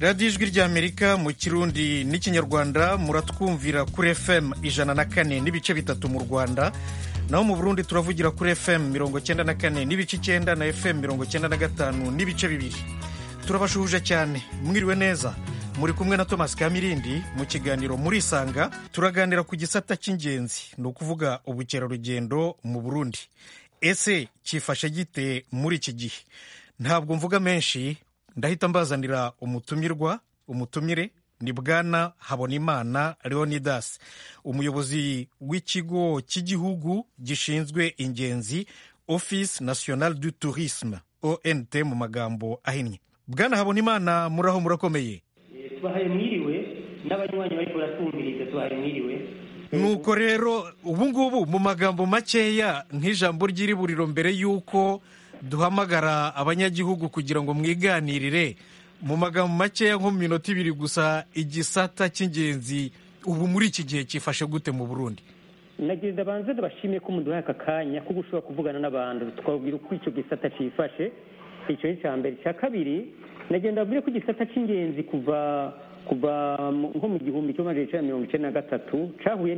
radiyo ijwi ry'amerika mu kirundi n'ikinyarwanda muratwumvira kuri fm ijana na kane n'ibice bitatu mu rwanda naho mu burundi turavugira kuri fm mirongo cyenda na kane n'ibice icyenda na fm mirongo cyenda na gatanu n'ibice bibiri turabashuhuje cyane mwiriwe neza muri kumwe na thomas kamirindi mu kiganiro murisanga turaganira ku gisata cy'ingenzi ni ukuvuga ubukerarugendo mu burundi ese cyifashe gite muri iki gihe ntabwo mvuga menshi ndahita mbazanira umutumirwa umutumire ni bwana habonimana leonidas umuyobozi w'ikigo cy'igihugu gishinzwe ingenzi office national du tourisme ont mu magambo ahinnye bwana habonimana muraho murakomeye tubahaye mwiriwe n'abanywanyi bariko baratwumviriza tubahaye mwiriwe nuko rero ubu ngubu mu magambo makeya nk'ijambo ry'iriburiro mbere y'uko duhamagara abanyagihugu kugira ngo mwiganirire mu magambo makeya nko mu minota ibiri gusa igisata cy'ingenzi ubu muri iki gihe cyifashe gute mu burundi nagira banze ndabashimiye ko muduhaye aka kanya ko gushobora kuvugana n'abantu twabwira uko icyo gisata cyifashe icyo ni icya mbere icya kabiri nagenda mbabwire ko igisata cy'ingenzi kuva kuva nko mu gihumbi kimwe magana cyenda mirongo icyenda na gatatu cyahuye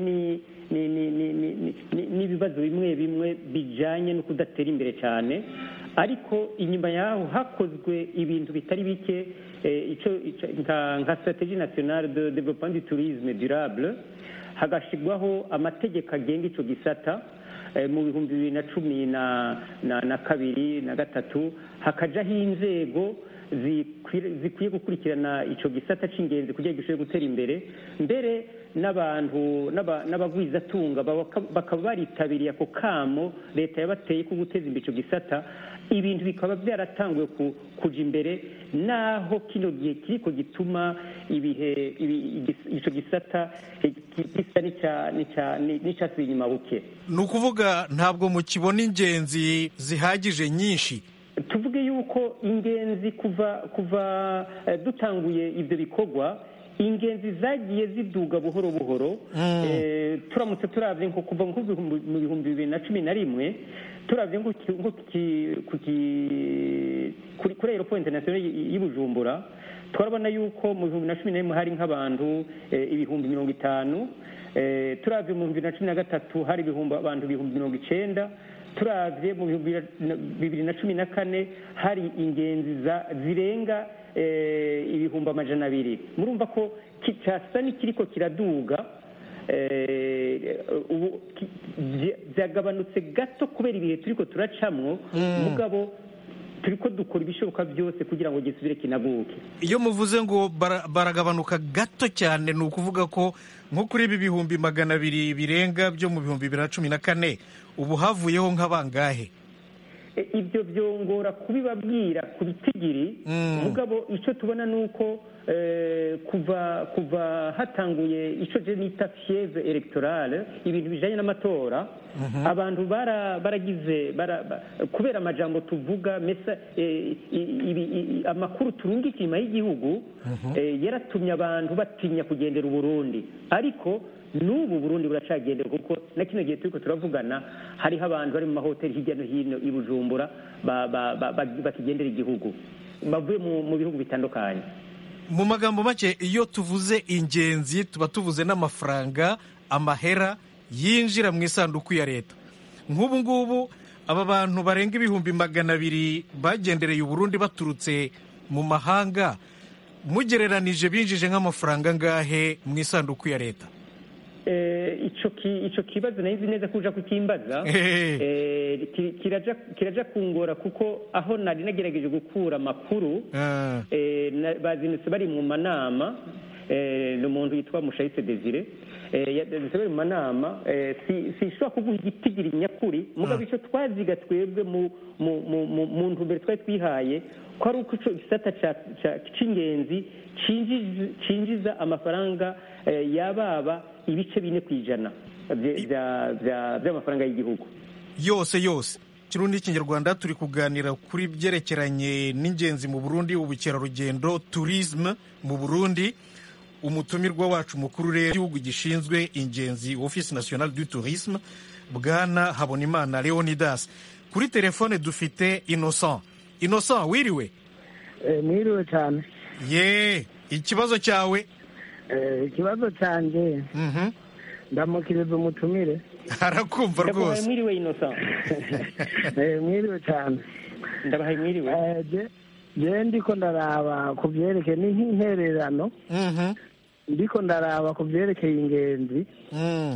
n'ibibazo bimwe bimwe bijyanye no kudatera imbere cyane ariko inyuma yaho hakozwe ibintu bitari bike nka strategie nationale de développement du tourisme durable hagashyirwaho amategeko agenga icyo gisata mu bihumbi bibiri na cumi na kabiri na gatatu hakajyaho inzego zikwiye gukurikirana icyo gisata cy'ingenzi kugira ngo gishobore gutera imbere mbere n'abantu n'abagwizatunga bakaba baritabiriye ako kamo leta yabateye ko guteza imbere icyo gisata ibintu bikaba byaratanguye kujya imbere naho kino gihe kiriko gituma ibihe icyo gisata gisa n'icyasubiye inyuma buke ni ukuvuga ntabwo mukibona ingenzi zihagije nyinshi tuvuge yuko ingenzi kuva kuva dutanguye ibyo bikorwa ingenzi zagiye ziduga buhoro buhoro turamutse turabye nko kuva mu bihumbi bibiri na cumi na rimwe turabye nko kuri aeroport international y'i bujumbura turabona yuko mu bihumbi na cumi na rimwe hari nk'abantu ibihumbi mirongo itanu turabye mu bihumbi bibiri na cumi na gatatu hari abantu ibihumbi mirongo icyenda turabye mu bihumbi bibiri na cumi na kane hari ingenzi zirenga ibihumbi amajana abiri murumva ko cyasa n'ikiriko kiraduga ubu byagabanutse gato kubera ibihe turiko turacamwo mugabo turiko dukora ibishoboka byose kugira ngo gisubire kinaguke iyo muvuze ngo baragabanuka gato cyane ni ukuvuga ko nko kuri ibi bihumbi magana abiri birenga byo mu bihumbi bibiri na cumi na kane ubu havuyeho nk'abangahe ibyo byongora kubibabwira ku bitigiri mugabo icyo tubona ni uko kuva kuva hatanguye icyo je nita fieve electorale ibintu bijanye n'amatora abantu baragize kubera amajambo tuvuga mesa amakuru turungika inyuma y'igihugu yaratumye abantu batinya kugendera uburundi ariko n'ubu burundi buracagendera kuko na kino gihe turiko turavugana hariho abantu bari mu mahoteli hirya no hino i bujumbura bakigendera igihugu bavuye mu bihugu bitandukanye mu magambo make iyo tuvuze ingenzi tuba tuvuze n'amafaranga amahera yinjira mu isanduku ya leta nk'ubu ngubu aba bantu barenga ibihumbi magana abiri bagendereye uburundi baturutse mu mahanga mugereranije binjije nk'amafaranga angahe mu isanduku ya leta icyo kibazo nahizi neza ko uja kukimbaza kiraja kungora kuko aho nari nagerageje gukura amakuru bazinutse bari mu manama ni umuntu witwa mushayise desire yazinutse bari mu manama sishobora kuguha igitigiri nyakuri mugabo icyo twaziga twebwe mu ntumbero twari twihaye ko ari uko icyo gisata cy'ingenzi cinjiza amafaranga yababa ibice bine ku ijana by'amafaranga y'igihugu yose yose kirundi n'ikinyarwanda turi kuganira kuri byerekeranye n'ingenzi mu burundi ubukerarugendo turisme mu burundi umutumirwa wacu mukuru rero igihugu gishinzwe ingenzi office national du tourisme bwana habonimana leonidas kuri telefone dufite innocent innocent wiriwe mwiriwe cyane ye ikibazo cyawe Eh, ikibazo cyanjye Mhm. ndamukiriza umutumire arakumva ndabahaye rwose mwiriwe innocent Eh, mwiriwe cyane ndabahaye mwiriwe Eh, je- je ndiko ndaraba ku byerekeye ni nk'intererano Mhm. ndiko ndaraba ku byerekeye ingenzi Mm.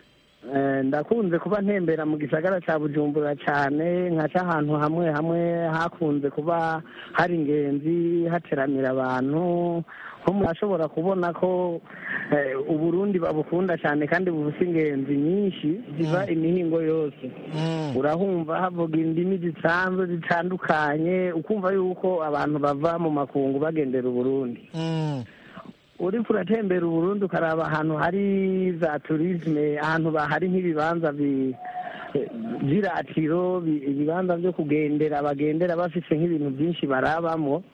Eh, ndakunze kuba ntembera mu gisagara cya bujumbura cyane nkaca ahantu hamwe hamwe hakunze kuba hari ingenzi hateramira abantu nko murashobora kubona ko eh, uburundi babukunda cyane kandi bufite ingenzi nyinshi ziva imihingo yose Mm. urahumva havuga indimi zisanzwe zitandukanye ukumva yuko abantu bava mu makungu bagendera uburundi Mm. uriko uratembera uburundi ukaraba ahantu hari za turisme ahantu ba- hari nk'ibibanza bi- vy'iratiro bi- ibibanza vyo kugendera bagendera bafise nk'ibintu byinshi barabamwo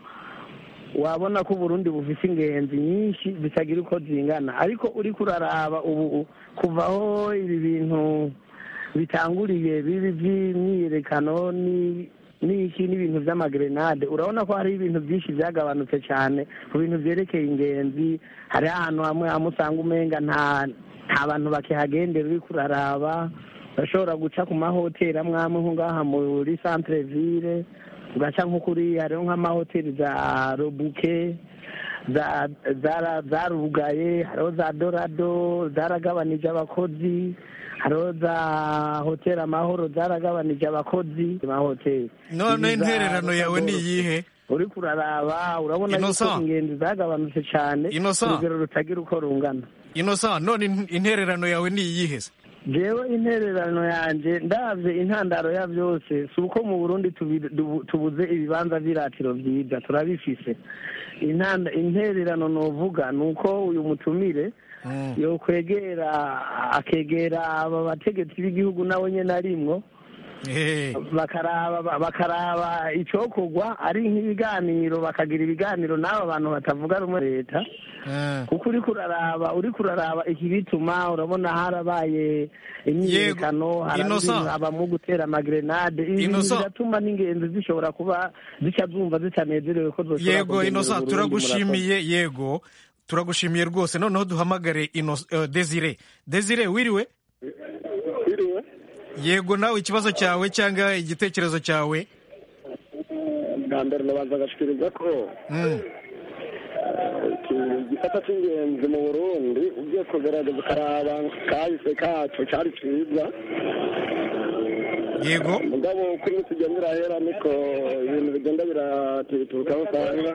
wabona ko uburundi bufise ingenzi nyinshi zitagira uko zingana ariko uriko uraraba ubu kuvaho ibi bintu bitanguriye bibi vy'imyiyerekano ni n'iki n'ibintu vy'amagrenade urabona ko hariho ibintu byinshi byagabanutse cyane ku bintu vyerekeye ingenzi hari ahantu hamwe hamwe usanga umenga nta nta bantu bakihagendera uriko uraraba urashobora guca ku mahoteli amwe amwe nko ngaha muri centre ville ugaca nko kuri hariho nk'amahoteli za robuke za- zara- zarugaye hariho za dorado zaragabanije abakozi hariho za hoteli amahoro zaragabanije abakozi amahoteli none Izi za intererano yawe ni Rodadoro. iyihe uriko uraraba urabona yuko Innocent. ingenzi zagabanutse cyane Innocent. urugero rutagira uko rungana innocent none in- intererano yawe ni iyihe se jewe intererano yanje ndavye intandaro ya vyose si uko mu burundi tubi- dubu- tubuze ibibanza vy'iratiro vyiza turabifise Intanda- intererano novuga ni uko uyu mutumire Mm. yokwegera akegera aba bategetsi b'igihugu nawe nyene arimwo Eh. bakaraba bakaraba icokorwa ari nk'ibiganiro bakagira ibiganiro n'aba bantu batavuga rumwe leta Eh. kuko uriko uraraba uriko uraraba iki bituma urabona harabaye imyiyerekano Innocent. habamwo gutera amagrenade ibi bintu Innocent. biratuma n'ingenzi zishobora kuba zica zumva zitanezerewe ko zoshobora yego kugendera innocent Uburundi, murakoze. turagushimiye yego turagushimiye rwose noneho duhamagare Inno- eh, desire desire wiriwe Biriwe yego nawe ikibazo cyawe cyangwa igitekerezo cyawe bwa mbere nabanza agashikiriza ko Mm. iki gisata cy'ingenzi mu burundi ugiye kugerageza ukaraba kahise kacu cyari cyiza yego mugabo uko iminsi igenda irahera niko ibintu bigenda biratituka aho usanga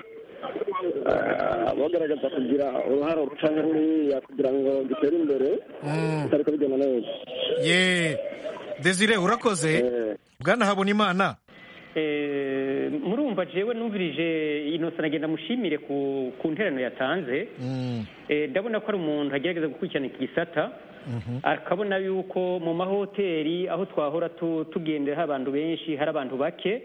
ah, bagaragaza kugira uruhare ruca nk'uriya kugira ngo gitere imbere Mm. bitariko bigenda neza ye desire urakoze Eh, bwana habonimana Eh, murumva jewe numvirije innocent nagenda mushimire ku ku nterano yatanze Mm. Eh, ndabona ko ari umuntu agerageza gukurikirana iki gisata akabona yuko mu mahoteli aho twahora tu- tugendera hari abantu benshi hari abantu bake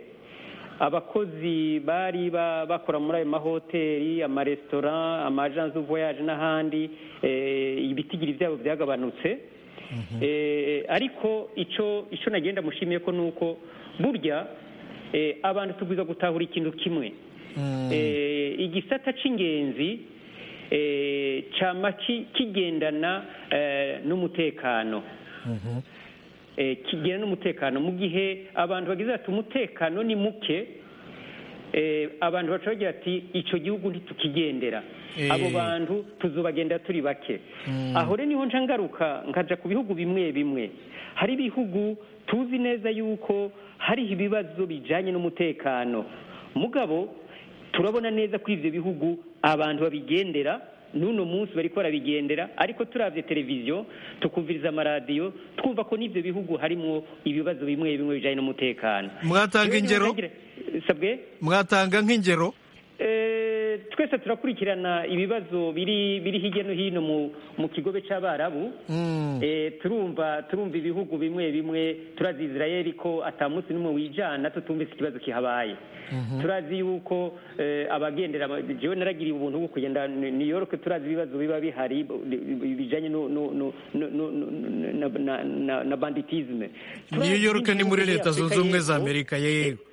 abakozi bari ba- bakora muri ayo mahoteli amaresitora amajansi du voyage n'ahandi eh, ibitigiri byabo byagabanutse Eh, ariko icyo icyo nagenda mushimiye ko ni uko burya eh, abantu tubwiza gutahura ikintu kimwe Mm. Eh, igisata c'ingenzi eh, cama ki- kigendana eh, n'umutekano Mhm. eh, kigendana n'umutekano mu gihe abantu bagize ati umutekano ni muke eh, abantu baca bagira ati ico gihugu ntitukigendera Eh. abo bantu tuzobagendera turi bake Mm. aho rero niho nca ngaruka nkaja ku bihugu bimwe bimwe hari ibihugu tuzi neza yuko hariho ibibazo bijanye n'umutekano mugabo turabona neza ko ivyo bihugu abantu babigendera n'uno munsi bariko barabigendera ariko turavye televiziyo tukumviriza amaradiyo twumva ko n'ivyo bihugu harimwo ibibazo bimwe bimwe bijanye n'umutekano mwatanga Jewe niho ingero nagira- sabwe mwatanga nk'ingero Eh, twese turakurikirana ibibazo biri biri hirya no hino mu mu kigobe c'abarabu Mm. Eh, turumva turumva ibihugu bimwe bimwe turazi Israeli ko ata munsi n'umwe wijana tutumvise ikibazo kihabaye turazi yuko eh, abagendera jewe naragiriye ubuntu bwo kugenda New York turazi ibibazo biba bihari bi- bijanye no no no no- no- no- na, na, na, na banditisme new york ni muri leta zunze ubumwe za y'Afrika amerika yego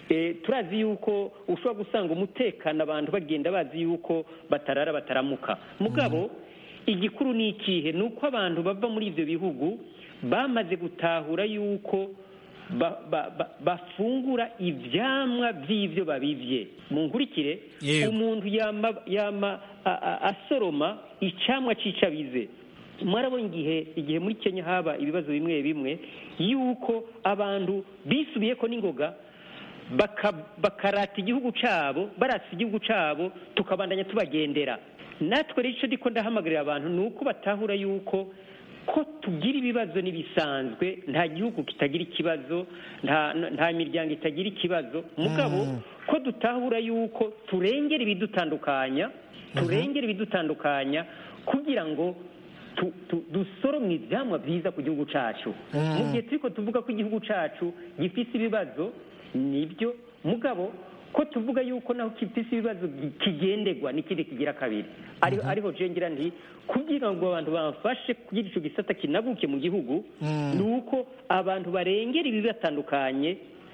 Eh, turazi yuko ushobora gusanga umutekano abantu bagenda bazi yuko batarara bataramuka mugabo igikuru ni ikihe ni uko abantu bava muri ibyo bihugu bamaze gutahura yuko ba- ba- ba- bafungura ivyamwa vy'ivyo babivye mu nkurikire Yego. umuntu yama yama a- a- asoroma icamwa c'icabize mwarabona igihe igihe muri kenya haba ibibazo bimwe bimwe yuko abantu bisubiyeko n'ingoga baka- bakarata igihugu cabo baratse igihugu cabo tukabandanya tubagendera natwe rero ico ndiko ndahamagarira abantu ni uko batahura yuko ko tugira ibibazo n'ibisanzwe nta gihugu kitagira ikibazo nta nta miryango itagira ikibazo mugabo ko dutahura yuko turengera ibidutandukanya turengera ibidutandukanya kugira ngo tu- tu- dusoromwe ivyamwa vyiza ku gihugu cacu mu gihe turiko tuvuga ko igihugu cacu gifise ibibazo nibyo mugabo ko tuvuga yuko naho gifise ibibazo gi- kigenderwa n'ikindi kigira kabiri ariho ariho jengera nti kugira ngo abantu bafashe kugira ico gisata kinaguke mu gihugu ni uko abantu barengera ibibatandukanye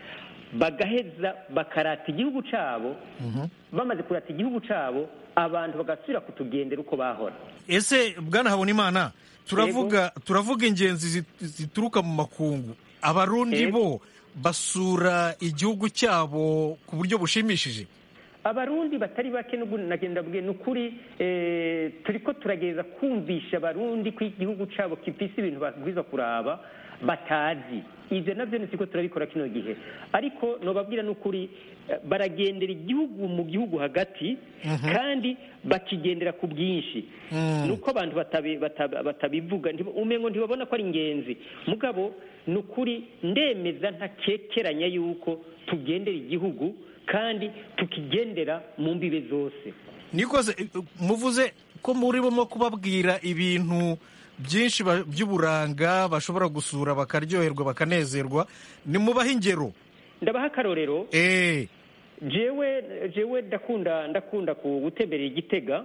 bagaheza bakarata igihugu cabo bamaze kurata igihugu cabo abantu bagasubira kutugendera uko bahora ese bwana habonimana turavuga turavuga ingenzi zit- zituruka mu makungu abarundi Yego. bo basura igihugu cyabo ku buryo bushimishije abarundi batari bake n'ubu nagenda bwe ni ukuri eh, turiko turagereza kumvisha abarundi ko igihugu cabo gifise ibintu babwiza kuraba batazi ivyo navyo nitiko turabikora kino gihe ariko nobabwira n'ukuri eh, baragendera igihugu mu gihugu hagati kandi bakigendera ku bwinshi nuko abantu batabi- bata- batabivuga ntiba- umengo ntibabona ko ari ingenzi mugabo ni ukuri ndemeza ntakekeranya yuko tugendera igihugu kandi tukigendera mu mbibe zose nikoze eh, muvuze ko murimo kubabwira ibintu byinshi ba- by'uburanga bashobora gusura bakaryoherwa bakanezerwa nimubahe ingero ndabaha akarorero eh jewe jewe ndakunda ndakunda ku gutemberera igitega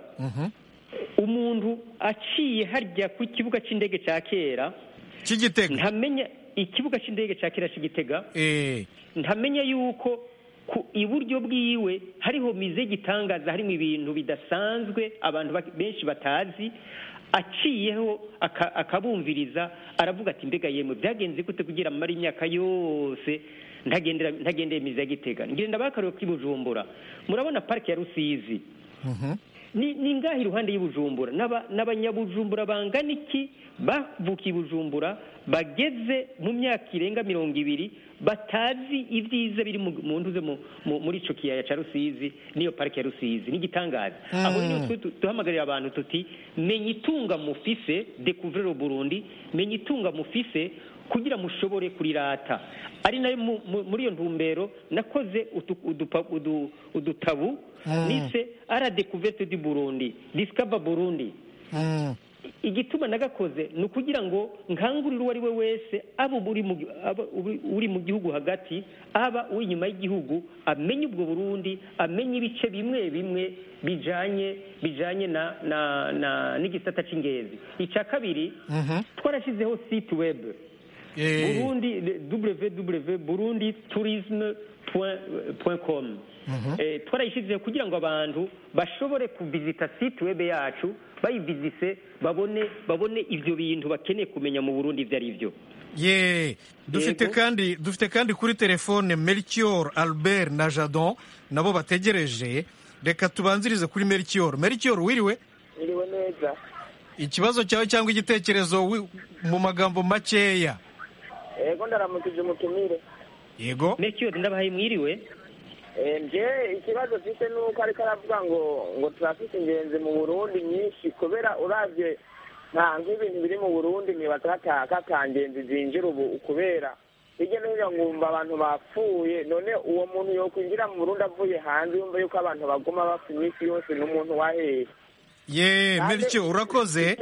umuntu aciye harya ku kibuga cy'indege cya kera cy'igitego ntamenya ikibuga cy'indege cya kera cy'igitega eh ntamenya yuko ku iburyo bwiwe hariho mize y'igitangaza harimo ibintu bidasanzwe abantu ba- benshi batazi aciyeho aka- akabumviriza aravuga ati mbega yemwe byagenze gute kugira amara imyaka yose ntagendera ntagendeye mize ya gitega ngenda bakareba k'i bujumbura murabona parike ya rusizi ni ni ngaha iruhande y'ubujumbura N'aba- n'abanyabujumbura bangana iki bavukiye i bujumbura bageze mu myaka irenga mirongo ibiri batazi ibyiza biri mu mu ntuze mu- mu- muri ico kiyaya ca rusizi n'iyo parike ya rusizi n'igitangaza aho rero twe tu- duhamagarira abantu tuti menya itunga mufise découvrir le burundi menya itunga mufise kugira mushobore kurirata ari nayo mu- mu- muri iyo ntumbero nakoze utu- udupa- udu- udutabu nise ara découverte du burundi discover burundi Mm. igituma nagakoze ni ukugira ngo nkangurire uwo ari we wese aba uri mu gi- aba uri- uri mu gihugu hagati aba uri inyuma y'igihugu amenye ubwo burundi amenye ibice bimwe bimwe bijanye bijanye na na na n'igisata c'ingenzi icya kabiri twarashyizeho site web eh burundi www burundi tourisme com Eh, twarayishyizeho kugira ngo abantu bashobore kuvizita site web yacu bayivizise babone babone ibyo bintu bakeneye kumenya mu burundi ibyo ari byo ye dufite Yego. kandi dufite kandi kuri telefone melchior albert na jadon nabo bategereje reka tubanzirize kuri melchior melchior wiriwe iriwe neza ikibazo cyawe cyangwa igitekerezo wi- mu magambo makeya ego ndaramukije umutumire yego mekiyo ndabahaye mwiriwe Eh, nje ikibazo mfise nuko ariko aravuga ngo ngo turafise ingenzi mu burundi nyinshi kubera uravye nta nk'ibintu biri mu burundi nibaza hata- hata ngenzi zinjira ubu kubera hirya no hino ngumva abantu bapfuye none uwo muntu yokwinjira mu burundi avuye hanze yumva yuko abantu baguma bapfa iminsi yose n'umuntu wahehe ye melchior urakoze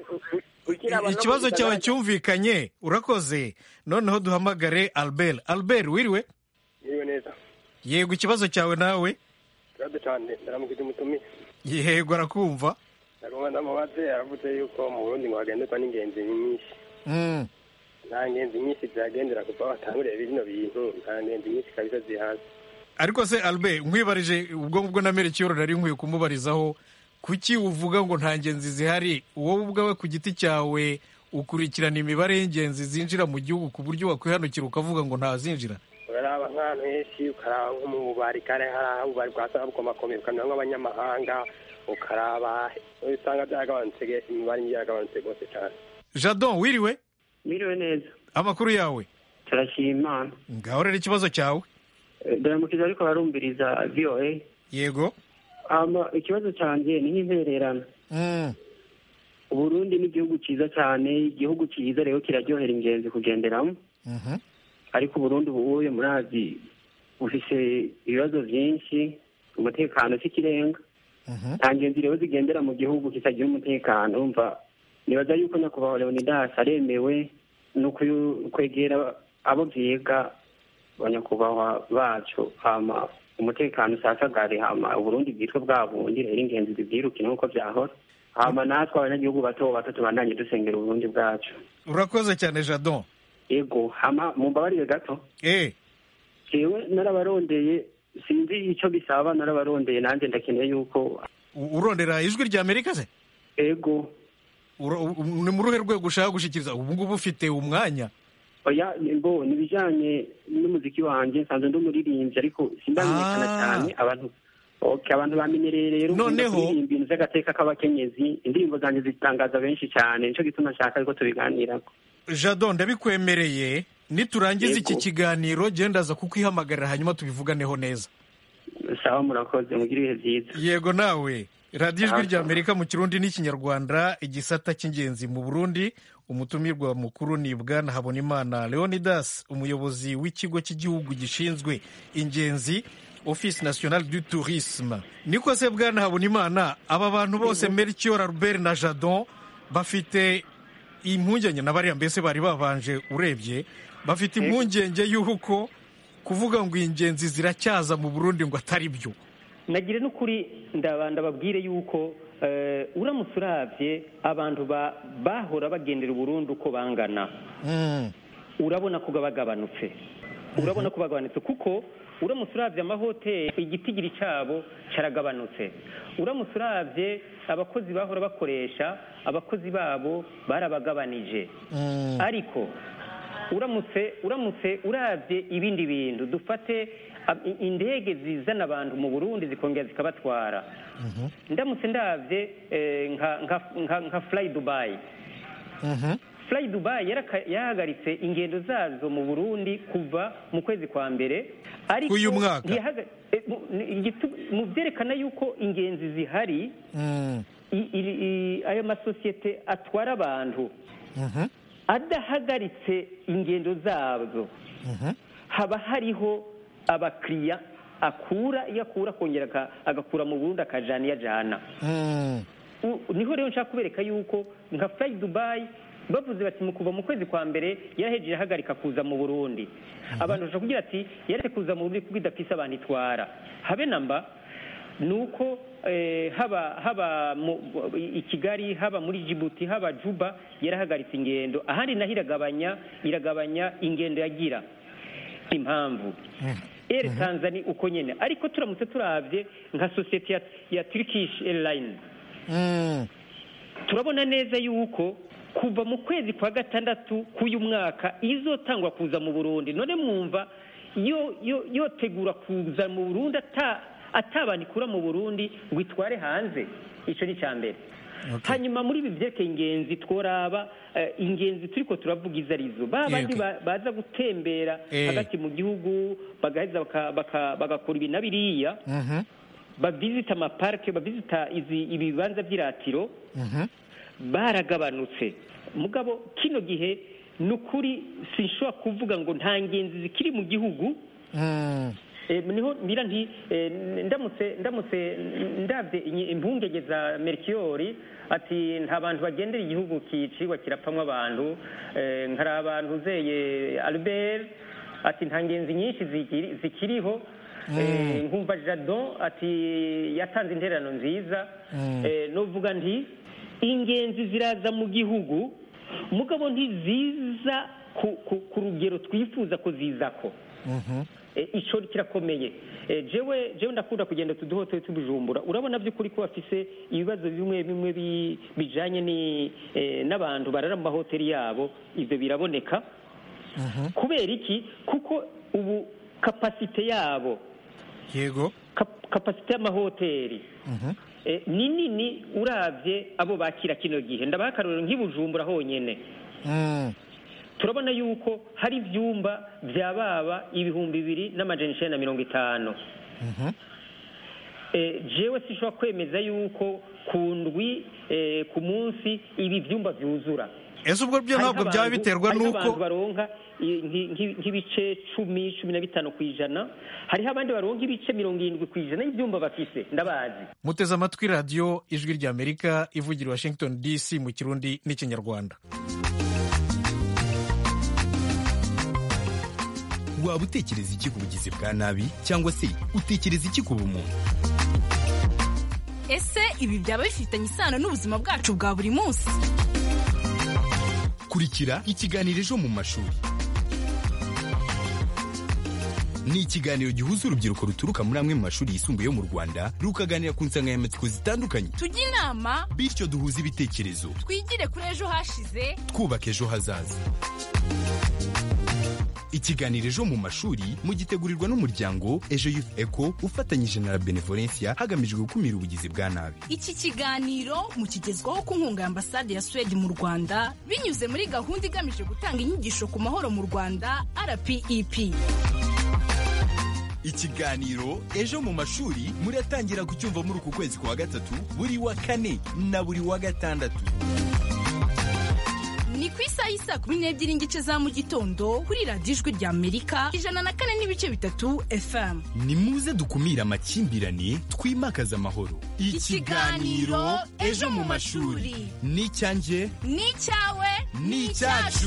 I- ikibazo cyawe cyumvikanye urakoze noneho duhamagare albert albert wiriwe iriwe neza yego ikibazo cyawe nawe ikibazo cyane ndaramukije umutumire yego arakumva ndagomba ndamubaze aravuze yuko mu burundi ngo hagenderwa n'ingenzi nyinshi Mm. nta ngenzi nyinshi zihagendera kuva batanguriye bino bintu nta ngenzi nyinshi kabisa zihaza ariko se albert nkwibarije ubwo ngubwo na merekiyoro nari nkwiye kumubarizaho kuki uvuga ngo nta ngenzi zihari wowe ubwawe ku giti cyawe ukurikirana imibare y'ingenzi zinjira mu gihugu ku buryo wakwihanukira ukavuga ngo ntazinjira uraraba nk'ahantu henshi ukaraba nko mu bubari kare hari aho ububari bwasanga bukomakomeye ukamenya nk'abanyamahanga ukaraba usanga byaragabanutse imibare yaragabanutse rwose cyane jadon wiriwe Mwiriwe neza amakuru yawe turashima imana ngaho rero ikibazo cyawe Eh, ndaramukije ariko barumviriza voa yego ama ikibazo cyanjye ni nk'intererano Mm, uburundi ni igihugu cyiza cyane igihugu cyiza rero kiraryohera ingenzi kugenderamo mhm, ariko uburundi ubuye murazi bufise ibibazo byinshi umutekano si ikirenga mhm. nta ngenzi rero zigendera mu gihugu kitagira umutekano umva nibaza yuko nyakubahwa leonidas aremewe ni ukuyu- kwegera abo byiga abanyakubahwa bacu hama umutekano usasagare hama uburundi bwitwe bwa bundi rero ingenzi zibyiruke nk'uko byahora hama natwe abanyagihugu bato bato tubandanye dusengera uburundi bwacu urakoze cyane jadon ego hama mumbabarire gato eh jewe narabarondeye sinzi icyo bisaba narabarondeye nanjye ndakeneye yuko u- urondera ijwi rya amerika se ego Ura- u- ni mu ruhe rwego ushaka gushyikiriza ubu ngubu ufite umwanya oya mbo ni ibijyanye n'umuziki wanjye nsanzwe ndi umuririmbyi ariko sindamenyekana Ah. cyane abantu okay, abantu bamenyereye rero Noneho- nkunda kuririmba ibintu by'agateka k'abakenyezi indirimbo zanjye zitangaza benshi cyane nicyo gituma nshaka ariko tubiganirako jadon ndabikwemereye niturangiza iki Yego. kiganiro genda aza kukwihamagarira hanyuma tubivuganeho neza sawa murakoze mugire ibihe byiza yego nawe radiyo ijwi Aha. rya amerika mu kirundi n'ikinyarwanda igisata cy'ingenzi mu burundi umutumirwa mukuru ni bwana habonimana leonidas umuyobozi w'ikigo cy'igihugu gishinzwe ingenzi office national du tourisme niko se bwana habonimana aba bantu bose melchior albert na jadon bafite impungenge na bariya mbese bari babanje urebye bafite impungenge y'uko kuvuga ngo ingenzi ziracyaza mu burundi ngo atari byo nagire n'ukuri ndaba- ndababwire yuko eh, uramutse urabye abantu ba- bahora bagendera uburundi uko bangana Mm, urabona ko bagabanutse urabona ko bagabanutse kuko uramutse urabye amahoteli igitigiri cyabo cyaragabanutse uramutse urabye abakozi bahora bakoresha abakozi babo barabagabanije mm. ariko uramutse uramutse urabye ibindi bintu dufate ab- i- indege zizana abantu mu burundi zikongera zikabatwara ndamutse ndabye eh, nka nka nka nka fly dubai Mhm. fly dubai yaraka- yahagaritse ingendo zazo mu burundi kuva mu kwezi kwa mbere ariko K'uyu mwaka? ntiyahaga- eh, mu- ni- igitu- mu byerekana yuko ingenzi zihari Mm, i- i- i- ayo masosiyete atwara abantu mhm, adahagaritse ingendo zazo mhm. haba hariho abakiriya akura iyo akura akongera aka- agakura mu burundi akajana iyo ajana Mm, U- niho rero nshaka kubereka yuko nka fly dubai bavuze bati mu kuva mu kwezi kwa mbere yarahejeje ahagarika kuza mu burundi abantu bashobora kugira ati yaretse kuza mu burundi kuko idafise abantu itwara habe namba ni uko eh, haba haba mu, i kigali haba muri jibuti haba juba yarahagaritse ingendo ahandi naho iragabanya iragabanya ingendo yagira impamvu Air Tanzania uko nyene ariko turamutse turabye nka sosiyete ya, ya Turkish Airlines mm. turabona neza yuko kuva mu kwezi kwa gatandatu k'uyu mwaka izotangwa kuza mu burundi none mwumva yo yo yotegura kuza mu burundi ata atabana ikura mu burundi ngo itware hanze icyo ni icya mbere hanyuma muri ibi byerekeye ingenzi tworaba eh, ingenzi turiko turavuga izo arizo ba bandi Yego. ba- baza gutembera Eh. hagati mu gihugu bagaheza baka- baka- bagakora ibi na biriya Mhm, bavisita amaparike bavisita izi ibibanza by'iratiro mhm. baragabanutse mugabo kino gihe ni ukuri sinshobora kuvuga ngo nta ngenzi zikiri mu gihugu Mm, Eh, niho mbira nti eh, ndamutse ndamutse ndabye inyi- impungenge za merikiyori ati nta bantu bagendera igihugu kicirwa kirapamwo abantu eh, nkari abantu uzeye albert ati nta ngenzi nyinshi zikiri- zikiriho Eh, nkumva jadon ati yatanze intererano nziza Eh, novuga nti ingenzi ziraza mu gihugu mugabo ntiziza ku, ku, ku rugero twifuza ko zizako Mhm. Eh, ico kirakomeye Eh, jewe jewe ndakunda kugenda tuduhote tubujumbura urabona by'ukuri ko bafise ibibazo bimwe bimwe bi- bijanye ni eh, n'abantu barara mu mahoteli yabo ivyo biraboneka kubera iki kuko ubu kapasite yabo yego kap- kapasite y'amahoteli Mhm. eh, ni nini uravye abo bakira kino gihe ndabaha akarorero nk'ibujumbura honyene Mm. turabona yuko hari ibyumba bya baba ibihumbi bibiri n'amajana icenda na mirongo itanu Mhm. Eh, jewe sishobora kwemeza yuko ku ndwi eh, ku munsi ibi byumba byuzura ese ubwo byo ntabwo Hariho byaba abantu- biterwa hariho n'uko abantu baronka i- nki- nki- nk'ibice cumi cumi na bitanu ku ijana hariho abandi baronka ibice mirongo irindwi ku ijana y'ibyumba bafise ndabazi muteze amatwi radiyo ijwi ry'amerika ivugira i washington dc mu kirundi n'ikinyarwanda waba utekereza iki ku bugizi bwa nabi cyangwa se utekereza iki ku bumuntu ese ibi byaba bifitanye isano n'ubuzima bwacu bwa buri munsi kurikira ikiganiro ejo mu mashuri ni ikiganiro gihuza urubyiruko ruturuka muri amwe mu mashuri yisumbuye yo mu rwanda rukaganira ku nsanganyamatsiko zitandukanye tujye inama bityo duhuze ibitekerezo twigire kuri ejo hashize twubaka ejo hazaza ikiganiro ejo mu mashuri mugitegurirwa n'umuryango ejo youth eco ufatanyije na la benevolencia hagamijwe gukumira ubugizi bwa nabi iki kiganiro mukigezwaho ku nkunga ya ambasade ya suwede mu rwanda binyuze muri gahunda igamije gutanga inyigisho ku mahoro mu rwanda rpep ikiganiro ejo mu mashuri muratangira kucyumva muri uku kwezi kwa gatatu buri wa kane na buri wa gatandatu ni ku isaha y'isaa kumi n'ebyiri n'igice za mu gitondo kuri radiyo ijwi rya amerika ijana na kane n'ibice bitatu fm ni muze dukumire amakimbirane twimakaze amahoro Ikiganiro Ejo mu Mashuri. ni icyanjye ni icyawe ni icyacu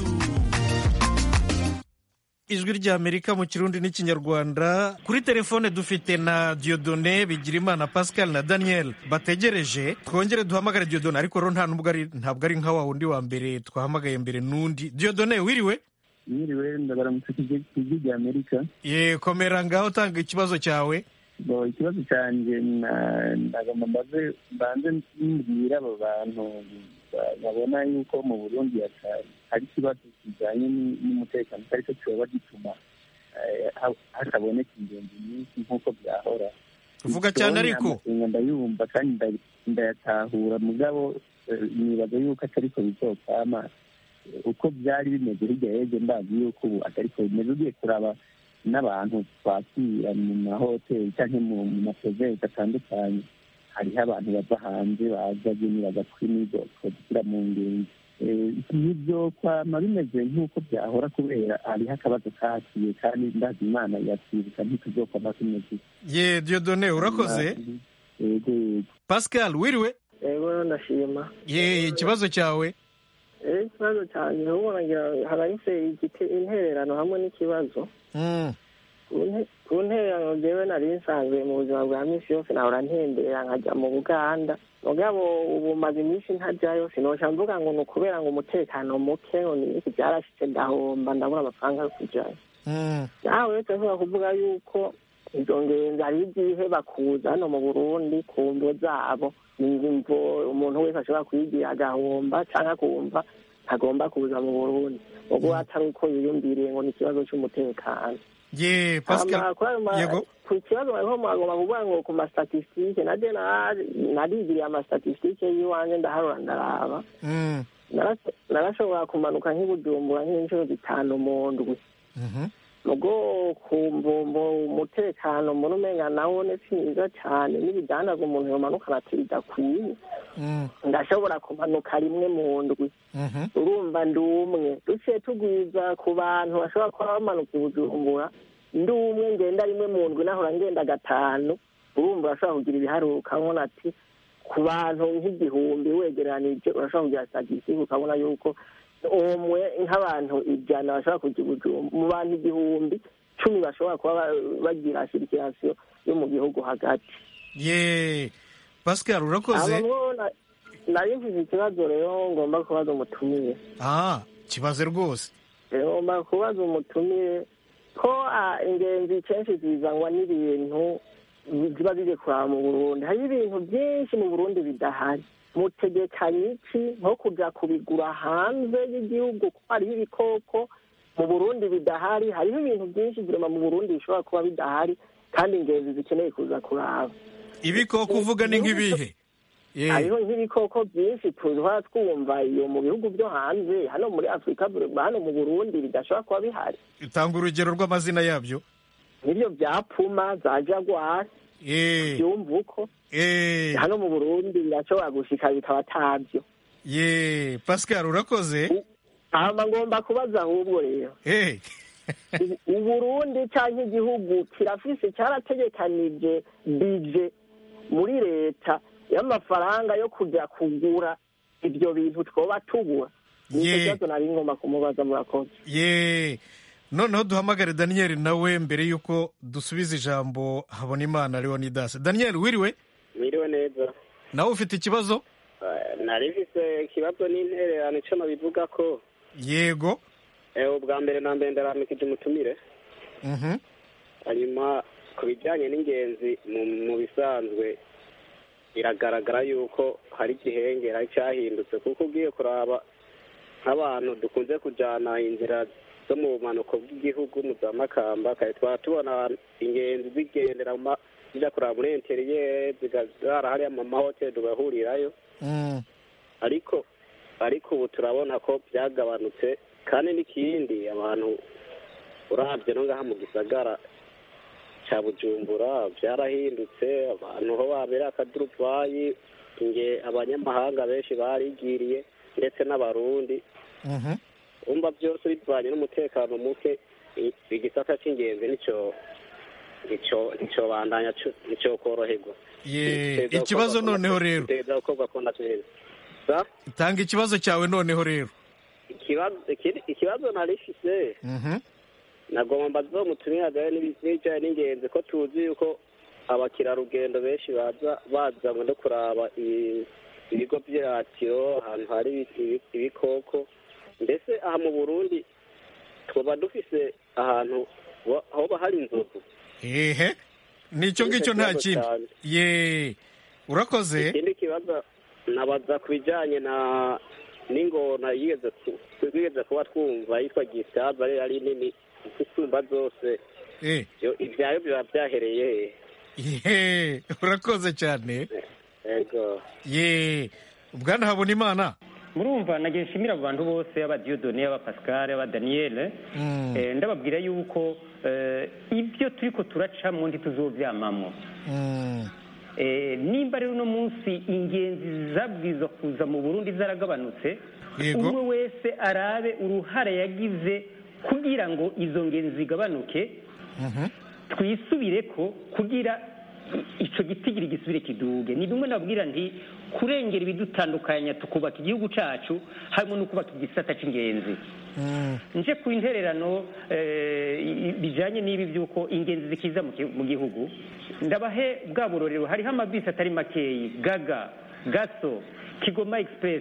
ijwi ry'amerika mu kirundi n'ikinyarwanda kuri telefone dufite na diodone bigirimana pascal na daniel bategereje twongere duhamagare diodone ariko rero nta nubwo ari ntabwo ari nka wa wundi wa mbere twahamagaye mbere n'undi diodone wiriwe mwiriwe ndabaramutse ku ijwi rya amerika ye komera ngaho tanga ikibazo cyawe Bo, ikibazo cyanjye na- ndagomba mbaze mbanze mbwira abo bantu ba- babona yuko mu burundi hata- hari ikibazo kijyanye ni- n'umutekano atari cyo kiba gituma eh, ha- hataboneka ingenzi nyinshi nk'uko byahora Vuga cyane ariko. amakenga ndayumva kandi nda- ndayatahura mugabo eh, nibaza yuko atari ko bizokama Eh, uko byari bimeze hirya y'ejo ndazi yuko ubu atari ko bimeze ugiye kuraba n'abantu twakira mu mahoteli cyangwa mu mu maprovence atandukanye hariho abantu bava hanze baza nyine bagakwi n'izo twagira mu ngenzi Eh, nibyo kwama bimeze nk'uko byahora kubera hariho akabazo kakiye kandi ndazi imana yatwibuka ntituzokwama tumeze ye diodone urakoze yego yego pascal wiriwe yego ndashima ye ikibazo cyawe rero ikibazo cyane ahubwo nagira harahise igite- intererano hamwe n'ikibazo Mm. Ku nte- ku ntererano jewe nari nsanzwe mu buzima bwa minsi yose nahora ntembera nkajya mu buganda mugabo ubu maze iminsi ntajyayo sinoca mvuga ngo ni ukubera ngo umutekano muke ngo ni iki byarashitse ndahomba ndabura amafaranga yo kujyayo Mm. nawe uretse nshobora kuvuga yuko izo ngenzi hari igihe bakuza hano mu burundi ku mvo zabo ni imvo umuntu wese ashobora kuyigira agahomba cyangwa akumva ntagomba kuza mu burundi ubwo atari uko yiyumviriye ngo ni ikibazo cy'umutekano ye pascal Hama kuri ayo ma- yego ku kibazo bariko mwagomba kuvuga ngo ku mastatistike naje na- narigiriye amastatistike y'iwanje ndaharura ndaraba Mm. Narasho- narashobora kumanuka nk'ibujumbura nk'inshuro zitanu mu ndwi Mhm. mugo ku mbumbo umutekano muri umenga nawo ni si mwiza cyane n'ibidandazwa umuntu yomanukana ati bidakwiye Mm. ndashobora kumanuka rimwe mu ndwi Mhm. urumva ndi umwe duciye tugwiza ku bantu bashobora kuba bamanuka i bujumbura ndi umwe ngenda rimwe mu ndwi nahora ngenda gatanu urumva urashobora kugira ibiharuro ukabona ati ku bantu nk'igihumbi wegeranije urashobora kugira statisitike ukabona yuko umwe nk'abantu ijana bashobora kujya i bujumbura mu bantu igihumbi cumi bashobora kuba ba- bagira sirikirasiyo yo mu gihugu hagati ye pascal urakoze abamwo na- nari mfise ikibazo rero ngomba kubaza umutumire ah kibaze rwose ngomba kubaza umutumire ko ah, ingenzi kenshi zizanwa n'ibintu ziba zije kuraba mu burundi hariho ibintu byinshi mu burundi bidahari mutegekanye iki nko kuja kubigura hanze y'igihugu kuko hariho ibikoko mu burundi bidahari hariho ibintu byinshi virema mu burundi bishobora kuba bidahari kandi ingenzi zikeneye kuza kuraba ibikoko uvuga ni nk'ibihe Eh, hariho nk'ibikoko byinshi tuba twumva iyo mu bihugu byo hanze hano muri afurika hano mu burundi bidashobora kuba bihari tanga urugero rw'amazina yabyo nk'ibyo bya puma za jaguar Eh, byumva uko eh, hano mu burundi birashobora gushika bikaba atabyo ye pascal urakoze hama ngomba kubaza ahubwo rero Eh, U- uburundi cyangwa igihugu kirafise cyarategekanije bije muri leta y'amafaranga yo kujya kugura ibyo bintu twoba tubura nicyo Ye. kibazo nari ngomba kumubaza murakoze ye noneho duhamagare daniel nawe mbere y'uko dusubiza ijambo habonimana leonidas daniel wiriwe mwiriwe neza nawe ufite ikibazo Eh, nari mfise ikibazo n'intererano ico nabivuga ko yego eh, ubwa mbere na mbere ndaramikije umutumire Mhm. hanyuma ku bijyanye n'ingenzi mu mu bisanzwe biragaragara yuko hari igihengera cyahindutse kuko ugiye kuraba nk'abantu dukunze kujyana inzira zo mu bumanuko bw'igihugu mu za makamba kare twaba tubona ingenzi zigendera mu ma- zijya kuraba muri interiyeri zigazara hariya mu mahoteli tugahurirayo Mm. ariko ariko ubu turabona ko byagabanutse kandi n'ikindi abantu urabye no ngaha mu gisagara cya bujumbura byarahindutse abantu ho babera akaduruvayi nge abanyamahanga benshi barigiriye ndetse n'abarundi Mhm. umva byose bivanye n'umutekano muke i- igisata cy'ingenzi nicyo nicyo nicyo bandanya co- nicyo koroherwa ye ikibazo noneho rero teza gukorwa ko ndateza sa tanga ikibazo cyawe noneho rero ikibazo ikindi- ikibazo narifise Mhm. nagomba zomutumira gahe n'ibijyanye n'ingenzi ko tuzi yuko abakerarugendo benshi baza bazanywe no kuraba i- ibigo by'iratiro ahantu hari ibi- ibi- ibikoko mbese aha mu burundi twaba dufise ahantu wa- hoba hari inzovu ehe nicyo ngicyo nta Ikibazo kindi cyane. ye urakoze ikindi kibazo nabaza ku bijyanye na n'ingona yigeze ku- twigeze kuba twumva yitwa gisaza ari ari nini isumba zose Eh, Yo- ibyayo biba byahereye ye urakoze cyane yego ye bwana habonimana murumva nagiye nshimira abo bantu bose aba Dieudonné aba Pascal aba Daniel Mm. eh, ndababwira yuko eh, ibyo turiko turacamo ntituzovyamamo Mm. Eh, nimba rero uno munsi ingenzi zabwirizwa kuza mu burundi zaragabanutse Yego. umwe wese arabe uruhare yagize kugira ngo izo ngenzi zigabanuke Mhm. twisubire ko kugira i- ico gitigiri gisubire kiduge ni bimwe nabwira nti kurengera ibidutandukanya tukubaka igihugu cacu harimo no kubaka igisata c'ingenzi Mm. nje ku intererano eh, i- i- bijanye n'ibi by'uko ingenzi zikiza mu ki- mu gihugu ndabahe bwa burorero hariho amabisi atari makeyi gaga gaso kigoma express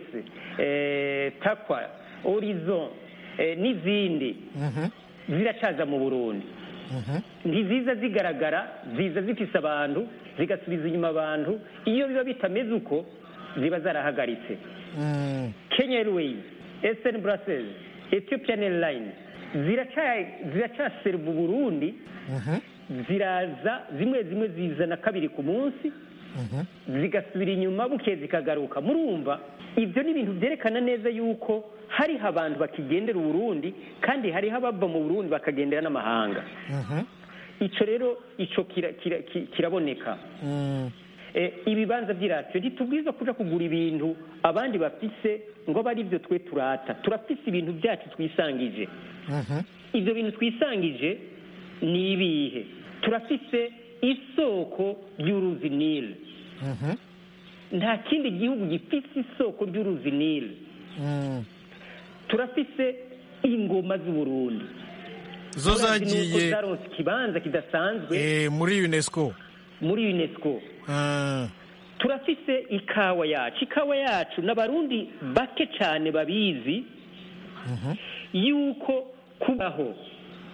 eh, takwa horizon eh, n'izindi Mhm. ziracaza mu burundi Mhm. ntiziza zigaragara ziza zifise abantu zigasubiza inyuma abantu iyo biba bitameze uko ziba zarahagaritse Mm. Kenya Airways, Eastern Brussels, Ethiopian Airlines ziraca- ziracaserva Burundi Mhm. ziraza zimwe zimwe zizana kabiri ku munsi Mhm. zigasubira inyuma buke zikagaruka murumva ibyo ni ibintu byerekana neza yuko hariho abantu bakigendera uburundi kandi hariho abava mu burundi bakagendera n'amahanga Mhm. ico rero ico kira- kira- ki- kiraboneka Mm. Eh, ibibanza by'iradiyo ntitubwiza kuja kugura ibintu abandi bafise ngo abe ari byo twe turata turafise ibintu byacu twisangije Mhm. ibyo bintu twisangije ni ibihe turafise isoko ry'uruzi nile Mhm. nta kindi gihugu gifise isoko ry'uruzi nile Mm. turafise ingoma z'uburundi zo Turazi nuko zagiye zaronse ikibanza kidasanzwe eh, muri unesco muri unesco Ah. turafise ikawa yacu ikawa yacu n'abarundi bake cyane babizi Mhm. yuko kubaho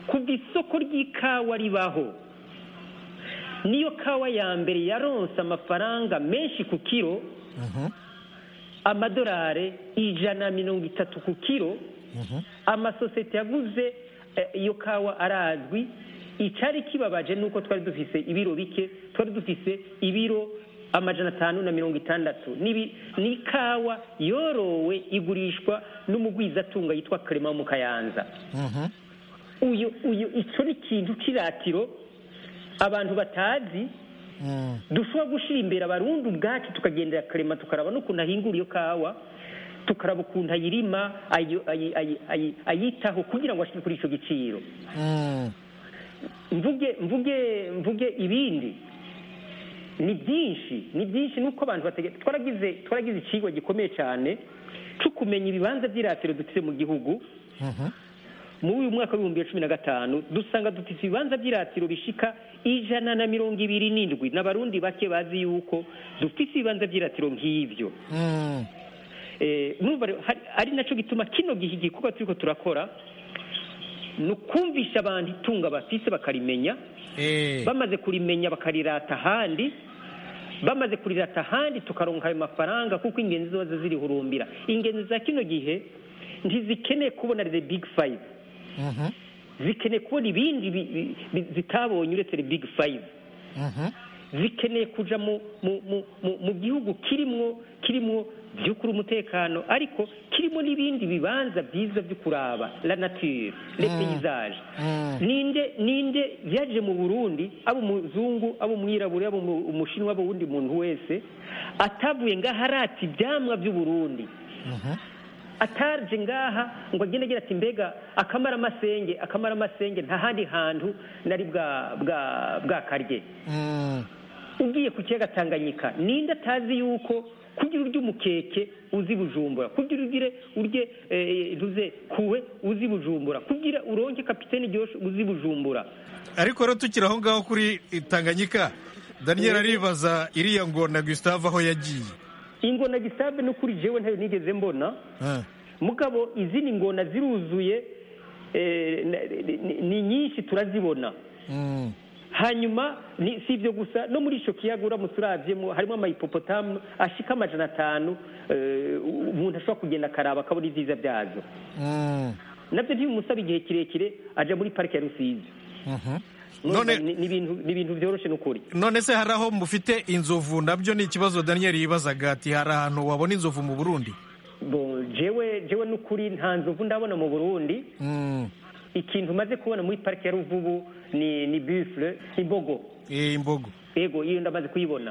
kuva isoko ry'ikawa ribaho niyo kawa ya mbere yaronse amafaranga menshi ku kiro amadolari ijana na mirongo itatu ku kiro amasosiyete yaguze eh, iyo kawa arazwi icyari kibabaje ni uko twari dufise ibiro bike twari dufise ibiro amajana atanu na mirongo itandatu N'ibi- ni ikawa yorowe igurishwa n'umugwizatunga yitwa Clement mu kayanza uyu uyu icyo ni ikintu cy'iratiro abantu batazi dushobora gushyira imbere abarundi ubwacu tukagendera karema tukaraba n'ukuntu ahingura iyo kawa tukaraba ukuntu ayirima ayi- ayi- ayi- ayi- ayitaho kugira ngo ashyire kuri icyo giciro mvuge mvuge mvuge ibindi ni byinshi ni byinshi nuko abantu batege twaragize twaragize ikigo gikomeye cyane cyo kumenya ibibanza by'iratiro dufite mu gihugu muri uyu mwaka w'ibihumbi bibiri na cumi na gatanu dusanga dufite ibibanza by'iratiro bishika ijana na mirongo ibiri n'indwi n'abarundi bake bazi yuko dufite ibibanza by'iratiro nk'ibyo Eh, numva rero hari- ari nacyo gituma kino gihe igikorwa turiko turakora ni ukumvisha abantu itunga bafise bakarimenya bamaze kurimenya bakarirata ahandi bamaze kurirata ahandi tukaronka ayo mafaranga kuko ingenzi ziba zirihurumbira ingenzi za kino gihe ntizikeneye kubona the big five zikeneye kubona ibindi bi- bi- bi- zitabonye uretse the big five zikeneye kuja mu mu mu mu- mu gihugu kirimwo kirimwo by'ukuri umutekano ariko kirimo n'ibindi bibanza byiza byo kuraba la nature les paysages ninde ninde yaje mu Burundi abo umuzungu abo umwirabure abo umu- umushinwa abo wundi muntu wese atavuye ngaha arata ibyamwa by'u Burundi ataje ngaha ngo agende agira ati mbega akamara amasenge akamara amasenge nta handi hantu nari bwa bwa bwakarye ugiye ku kiyaga tanganyika ninde atazi yuko kugira urye umukeke uzi bujumbura kugira ugire urye eh, ntuze kuwe uzi bujumbura kugira uronke kapitene ryoshe uzi bujumbura ariko rero tukiri aho ngaho kuri tanganyika daniel aribaza iriya ngona gustave aho yagiye ingona gisabe no kuri jewe ntayo nigeze mbona mugabo izindi ngona ziruzuye eh, na- ni- ni nyinshi turazibona hanyuma ni si ibyo gusa no muri icyo kiyaga uramutse urabyemo harimo amayipopotamu ashika amajana atanu eh, umuntu ashobora kugenda akaraba akabona ibyiza byazo nabyo ntibimusaba igihe kirekire aja muri parike ya rusizi None- Ni- ni ibintu- ni ibintu byoroshye n'ukuri none se hari aho mufite inzovu nabyo ni ikibazo daniel yibazaga ati hari ahantu wabona inzovu mu burundi Bo, jewe jewe n'ukuri nta nzovu ndabona mu burundi ikintu umaze kubona muri parike ya ruvubu ni ni bufure imbogo imbogo ego iyo ndamaze kuyibona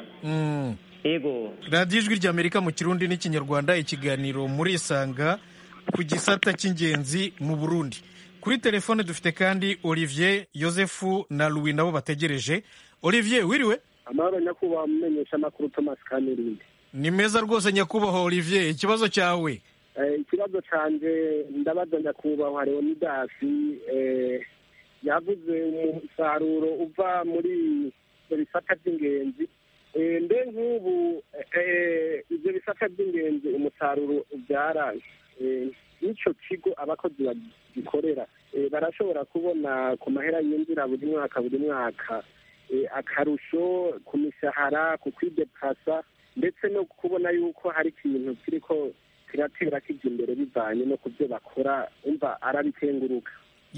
ego radiyo ijwi ry'amerika mu kirundi n'ikinyarwanda ikiganiro murisanga ku gisata cy'ingenzi mu burundi kuri telefone dufite kandi olivier yosefu na louis nabo bategereje olivier wiriwe amahoro nyakubahwa mumenyesha amakuru thomas kamirindi ni meza rwose nyakubahwa olivier ikibazo cyawe Eh, ikibazo canje ndabaza nyakubahwa leonidasi eh, yavuze umusaruro uva muri ibyo bisata by'ingenzi Eh, mbe nk'ubu eh, ibyo bisata by'ingenzi umusaruro ubyara eh, n'icyo kigo abakozi bagikorera eh, barashobora kubona ku mahera yinjira buri mwaka buri mwaka eh, akarusho ku mishahara ku kwidepasa ndetse no kubona yuko hari ikintu kiriko kiratera kijya imbere bivanye no ku byo bakora umva arabitenguruka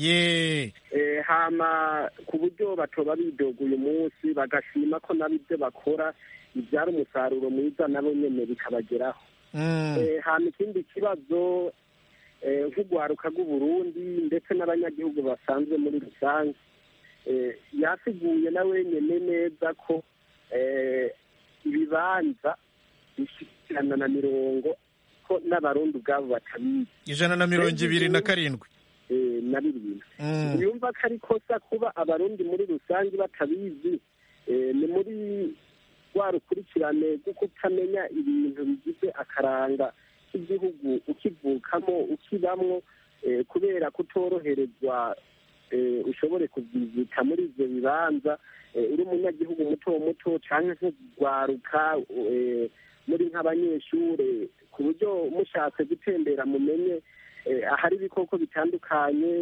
ye Eh, hama ku buryo batoba bidoga uyu munsi bagashima ko nabo ibyo bakora bibyara umusaruro mwiza nabo nyene bikabageraho Eh, hama ikindi kibazo eh, nk'urwaruka rw'uburundi ndetse n'abanyagihugu basanzwe muri rusange eh, yasiguye na wenyene neza ko eh, ibibanza bishikirana na mirongo ko n'abarundi ubwabo batabizi ijana na mirongo ibiri na karindwi eh, na birindwi Mm. yumva ko ari kosa kuba abarundi muri rusange batabizi eh, ni muri rwa rukurikirane rwo kutamenya ibintu bigize akaranga k'igihugu ukivukamo ukibamwo eh, kubera kutoroherezwa eh, ushobore kuvyizita muri ivyo bibanza eh, uri umunyagihugu muto muto canke nk'urwaruka eh, muri nk'abanyeshure ku buryo mushatse gutembera mumenye eh, ahari ibikoko bitandukanye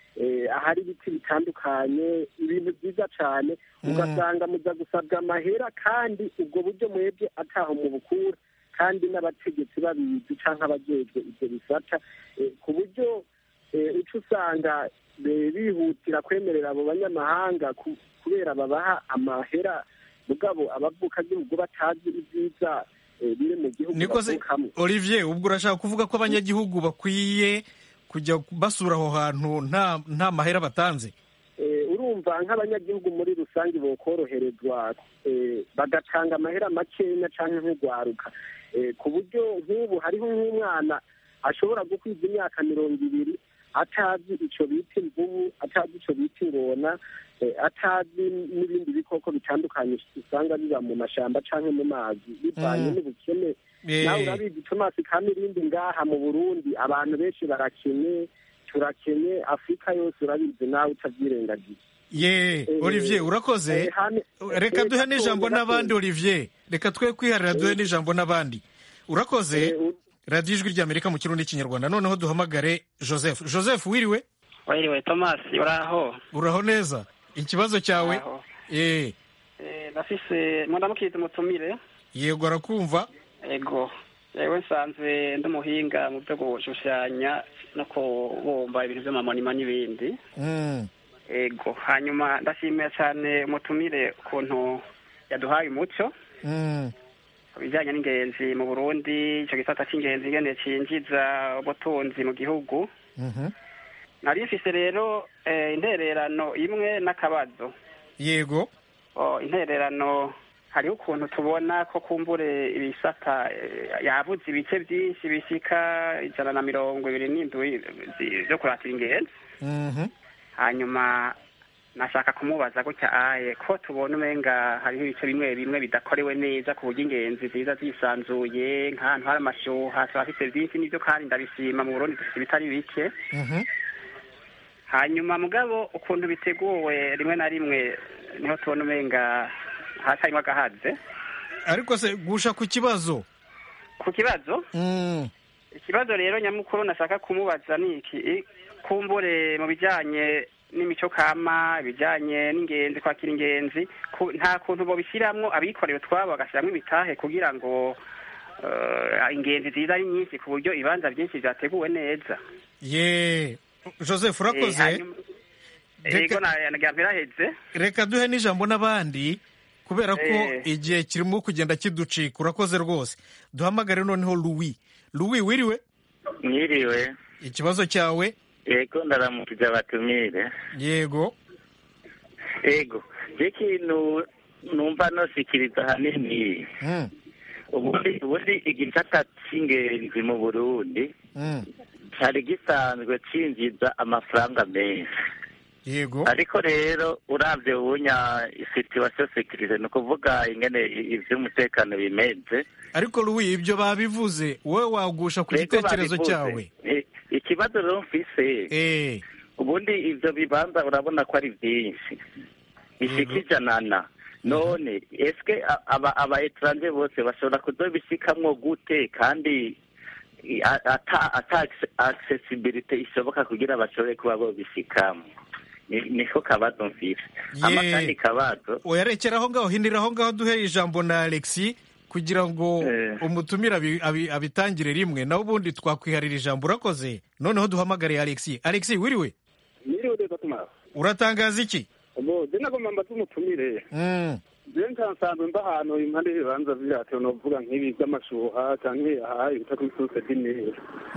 ahari ibiti bitandukanye ibintu byiza cyane ugasanga muza gusabwa amahera kandi ubwo buryo mwebwe ataho mu bukura kandi n'abategetsi babizi cyangwa abajejwe ibyo bisata ku buryo uca usanga bihutira kwemerera abo banyamahanga kubera babaha amahera mugabo abavukagihugu batazi ibyiza biri mu gihugu bavukamo olivier ubwo urashaka kuvuga ko abanyagihugu bakwiye kujya basura aho hantu nta nta mahera batanze urumva nk'abanyagihugu muri rusange bokoroherezwa bagatanga amahera makenya cyangwa nk'urwaruka ku buryo nk'ubu hariho nk'umwana ashobora gukwiza imyaka mirongo ibiri atazi icyo bita imvubu atazi icyo bita ingona atazi n'ibindi bikoko bitandukanye usanga biba mu mashyamba cyangwa mu mazi bivanye n'ubukene nawe urabizi tomasi kamirindi ngaha mu burundi abantu benshi barakenye turakenye afurika yose urabizi nawe utabyirengagiza ye olivier urakoze reka duhe n'ijambo n'abandi olivier reka twe kwiharira duhe n'ijambo n'abandi urakoze radiyo ijwi ry'amerika mu kirundi n'ikinyarwanda noneho duhamagare joseph joseph wiriwe wiriwe thomas uraho uraho neza ikibazo cyawe eee ndafise muramukize umutumire yego arakumva ego yewe nsanzwe ndi umuhinga mu byo gushushanya no kubumba ibintu by'amamonima n'ibindi ego hanyuma ndashimira cyane umutumire ukuntu yaduhaye umuco ku bijyanye n'ingenzi mu burundi icyo gisata cy'ingenzi ingene cinjiza ubutunzi mu gihugu nari mfise rero intererano imwe n'akabazo yego intererano hariho ukuntu tubona ko kumbure ibisata yabuze ibice byinshi bishyika ijana na mirongo ibiri n'indwi byo kuratira ingenzi hanyuma nashaka kumubaza gutya aye ko tubona umenga hariho ibice bimwe bimwe bidakorewe neza ku buryo ingenzi ziza zisanzuye nk'ahantu hari amashyuha turafite byinshi n'ibyo kandi ndabishima mu burundi dufite ibitari bike hanyuma mugabo ukuntu biteguwe rimwe na rimwe niho tubona umenga hatarimo agahaze ariko se gusha ku kibazo ku kibazo ikibazo rero nyamukuru nashaka kumubaza ni iki kumbure mu bijyanye n'imico kama ibijyanye n'ingenzi kwakira ingenzi nta kuntu babishyiramo abikorera utwabo bagashyiramo ibitahe kugira ngo ingenzi ziza ari nyinshi ku buryo ibibanza byinshi byateguwe neza ye joseph urakoze reka duhe n'ijambo n'abandi kubera ko igihe kirimo kugenda kiducika urakoze rwose duhamagare noneho louis louis wiriwe mwiriwe ikibazo cyawe yego ndaramukije abatumire yego yego ikintu numva nosikiriza ahanini ubundi ubundi igisata cy'ingenzi mu burundi cyari gisanzwe cinjiza amafaranga menshi yego ariko rero urabye ubunya situwasiyo sekirize ni ukuvuga ingene ivy'umutekano bimeze ariko Louis ibyo babivuze wowe wagusha ku gitekerezo cyawe ikibazo rero mfise ubundi ivyo bibanza urabona ko ari vyinshi bishika ijanana none eske aba etranje bose bashobora kuzobishikamwo gute kandi ata ata accessibility ishoboka kugira bashobore kuba bobishikamo niko kabazo mfise ama kandi kabazo oyarekera aho ngaho hindira aho ngaho duhe ijambo na alexi kugira ngo umutumire abitangire rimwe nawe ubundi twakwiharira ijambo urakoze noneho duhamagare alexi alexi wiriwe mwiriwe neza tumara uratangaza iki ubu je nagomba mbaze umutumire je nsanzwe mba ahantu impande y'ibibanza vyacu novuga nk'ibi vy'amashuha canke aha ibita kuri source d'imeri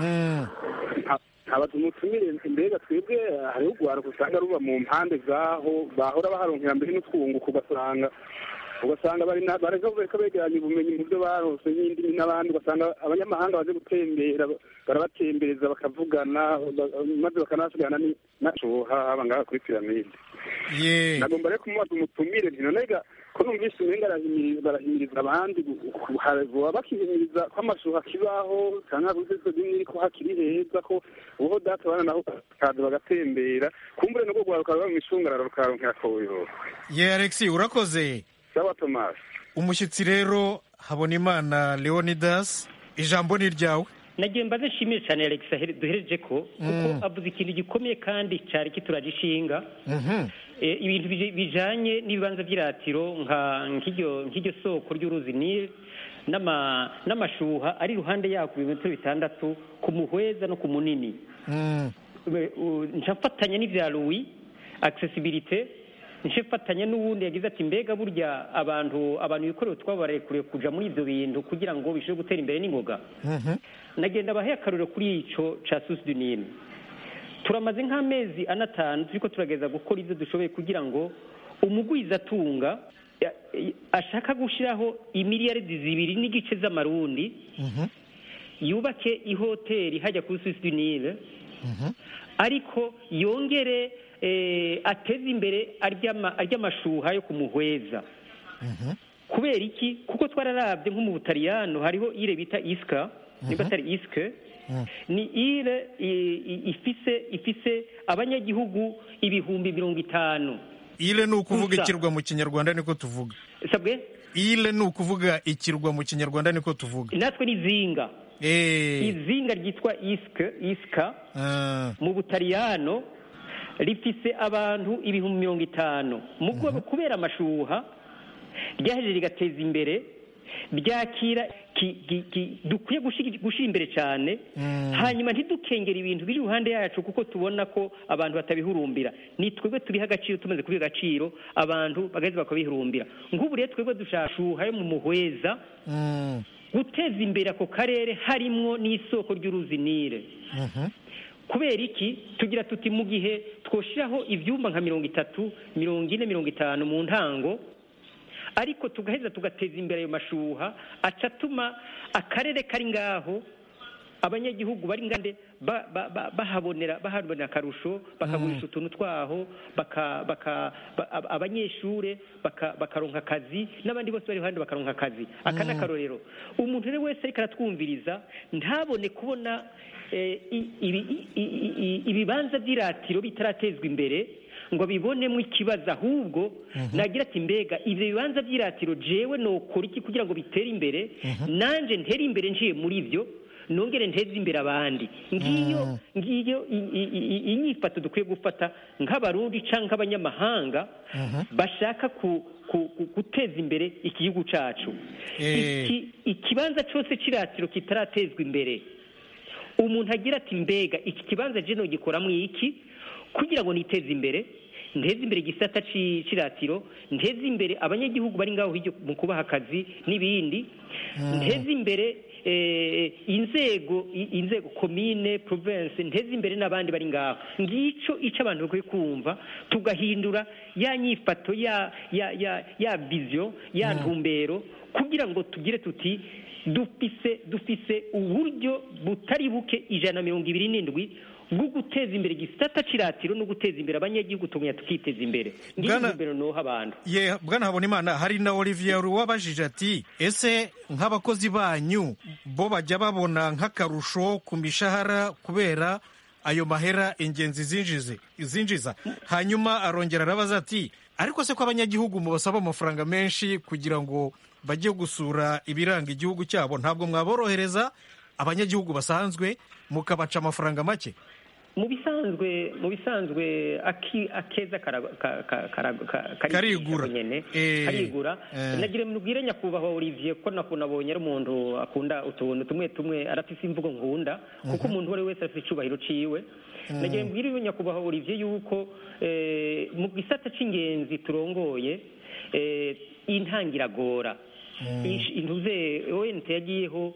nkaba tumutumire mbega twebwe hariho urwaruka usanga ruba mu mpande zaho bahora baharonkera mbere n'utwunguka ugasanga ugasanga bareka begeranya ubumenyi mu byo barose n'indimi n'abandi ugasanga abanyamahanga baje gutembera barabatembereza bakavugana maze bakanasigarana n'ashuha haba ngaha kuri piramide nagomba rero kumubaza umutumire nti nonega ko numvise umenga barahimiriza abandi boba bakihimiriza ko amashuha akibaho canke kuzizo zimwe ko hakiri heza ko uho data bana naho kaza bagatembera kumbure nubwo rwaruka ruba mu mishungararo rukaronkera koyo ye alexi urakoze sawa thomas umushyitsi rero habonimana leonidas ijambo ni ryawe nagiye mbaze nshimire cyane alex duhereje ko kuko avuze ikintu gikomeye kandi cyari kituragishinga ibintu bijanye n'ibibanza by'iratiro nk'iryo soko ry'uruzi nile n'amashuha ari iruhande yaho ku bimetero bitandatu ku muhweza no ku munini ncafatanya n'ibya louis accessibilité ncefatanya n'uwundi yagize ati mbega burya abantu abantu bikorewe twabarekuriye kuja muri ibyo bintu kugira ngo bishobore gutera imbere n'ingoga nagenda abahe akaruriro kuri ico ca susi du nile turamaze nk'amezi anatanu turiko turageza gukora ibyo dushoboye kugira ngo umugwizatunga ashaka gushyiraho imiliyaridi zibiri n'igice z'amarundi yubake ihoteli hajya kuri susi du nile ariko yongere ateze imbere ary'amashuha yo kumuhweza kubera iki kuko twararabye nko mu butaliyano hariho ire bita isika niba atari isike ni ire ifise ifise abanyagihugu ibihumbi mirongo itanu ile ni ukuvuga ikirwa mu kinyarwanda niko tuvuga sabwe ile ni ukuvuga ikirwa mu kinyarwanda niko tuvuga natwe ni zinga izinga ryitwa isika isika mu butaliyano rifise abantu ibihumbi mirongo itanu mu rwego kubera amashuha ryahejeje rigateza imbere ryakira dukwiye gushyira imbere cyane hanyuma ntidukengere ibintu biri iruhande yacu kuko tubona ko abantu batabihurumbira ni twebwe tubiha agaciro tumaze kubiha agaciro abantu bagaheza bakabihurumbira nk'ubu rero twebwe dushashuha yo mu muhweza guteza imbere ako karere harimwo n'isoko ry'uruzi nile kubera iki tugira tuti mu gihe twoshyiraho ibyumba nka mirongo itatu mirongo ine mirongo itanu mu ntango ariko tugaheza tugateza imbere ayo mashuha aca atuma akarere kari ngaho abanyagihugu bari ngande bahabonera bahabonera akarusho bakagurisha utuntu twaho abanyeshure bakaronka akazi n'abandi bose bari iruhande bakaronka akazi aka ni akarorero umuntu rero wese ariko aratwumviriza ntabone kubona ibibanza by'iratiro bitaratezwa imbere ngo bibonemo ikibazo ahubwo nagira ati mbega ibyo bibanza by'iratiro jewe nokora iki kugira ngo bitere imbere nanjye ntere imbere nciye muri byo nongere nteze imbere abandi ngiyo ngiyo inyifato dukwiye gufata nk'abarundi cyangwa nk'abanyamahanga bashaka guteza imbere igihugu cyacu ikibanza cyose cy'iratiro kitaratezwa imbere umuntu agira ati mbega iki kibanza jeno gikoramo iki kugira ngo niteze imbere nteze imbere igisata cy'iratiro nteze imbere abanyagihugu bari ngaho mu kubaha akazi n'ibindi nteze imbere inzego inzego komine province nteze imbere n'abandi bari ngaho ngicyo icyo abantu bakwiye kumva tugahindura ya nyifato ya ya ya ya viziyo ya ntumbero kugira ngo tugire tuti dufise dufise uburyo butari buke ijana na mirongo ibiri n'indwi bwo guteza imbere igisata cy'iratiro no guteza imbere abanyagihugu tugumya tukiteza imbere ngiyo noha abantu ye bwana habonimana hari na olivier wabajije ati ese nk'abakozi banyu bo bajya babona nk'akarusho ku mishahara kubera ayo mahera ingenzi zinjize zinjiza hanyuma arongera arabaza ati ariko se ko abanyagihugu mubasaba amafaranga menshi kugira ngo bajye gusura ibiranga igihugu cyabo ntabwo mwaborohereza abanyagihugu basanzwe mukabaca amafaranga make mu bisanzwe mu bisanzwe akeza karigura karigura nagira mubwire nyakubahwa Olivier ko nabonye ari umuntu akunda utuntu tumwe tumwe arafise imvugo nkunda kuko umuntu uwo ari wese afite icyubahiro ciwe nagira mubwire nyakubahwa Olivier yuko mu gisata c'ingenzi turongoye intangiragora intuze ONT yagiyeho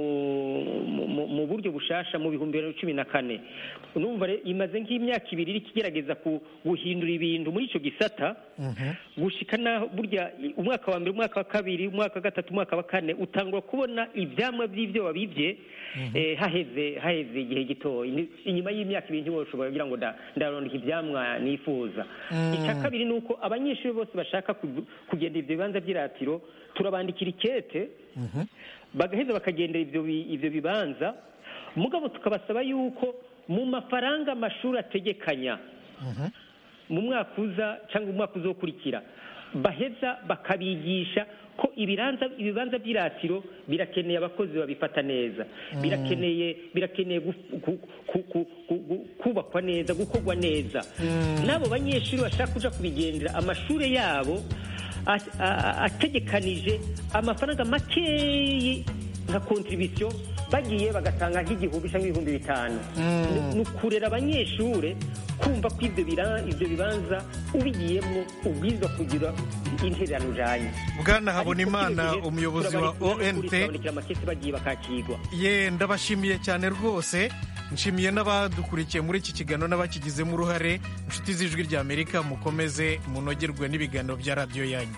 mu buryo bushasha mu bihumbi bibiri na cumi na kane numva imaze nk'imyaka ibiri iri kigerageza guhindura ibintu muri icyo gisata gushika naho burya umwaka wa mbere umwaka wa kabiri umwaka wa gatatu umwaka wa kane utangura kubona ibyamwa by'ibyo wabibye haheze haheze igihe gitoya inyuma y'imyaka ibiri ntiwoshobora kugira ngo ndarondeka ibyamwa nifuza icya kabiri ni uko abanyeshuri bose bashaka kugenda ibyo bibanza by'iratiro turabandikira ikete bagaheza bakagendera ibyo bibanza mugabo tukabasaba yuko mu mafaranga amashuri ategekanya mu mwaka uza cyangwa umwaka uzokurikira baheza bakabigisha ko ibibanza ibibanza by'iratiro birakeneye abakozi babifata neza birakeneye birakeneye gu- gu- ku- ku- ku- gu- kubakwa neza gukorwa neza n'abo banyeshuri bashaka kuja kubigendera amashuri yabo a- a- ategekanije amafaranga makeyi nka kontribisiyo bagiye bagatanga nk'igihumbi cyangwa ibihumbi bitanu Ni- ni ukurera abanyeshuri kumva ko ibyo bira- ibyo bibanza ubigiyemo ubwirizwa kugira intererano ujanye bwana habonimana Ariko umuyobozi wa turabarikira ont turabandikira amakesi bagiye bakakigwa ye ndabashimiye cyane rwose nshimiye n'abadukurikiye muri iki kiganiro n'abakigizemo uruhare inshuti z'ijwi ry'amerika mukomeze munogerwe n'ibiganiro bya radiyo yanyu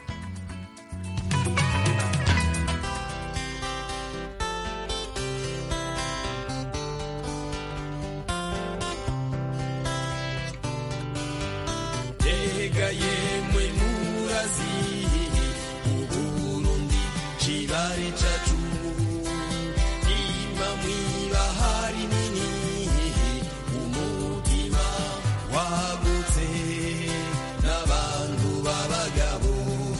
Tega yemwe murazi Uburundi kibare cacu Ima mwibahari nini Umutima wagutse N'abantu b'abagabo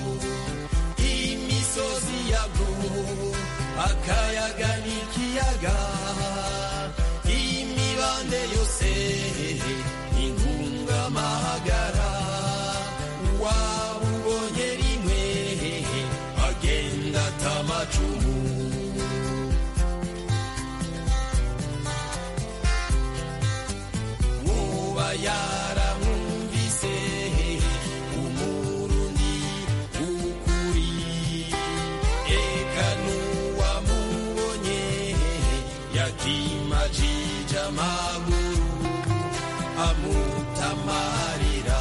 Imisozi yabwo Akayaga n'ikiyaga Imibande yose ingungamahagara wabubonye rimwe agenda atamacumu woba yaramwumvise umurundi ukuri eka n'uwamubonye yakimajije amaguru amutamarira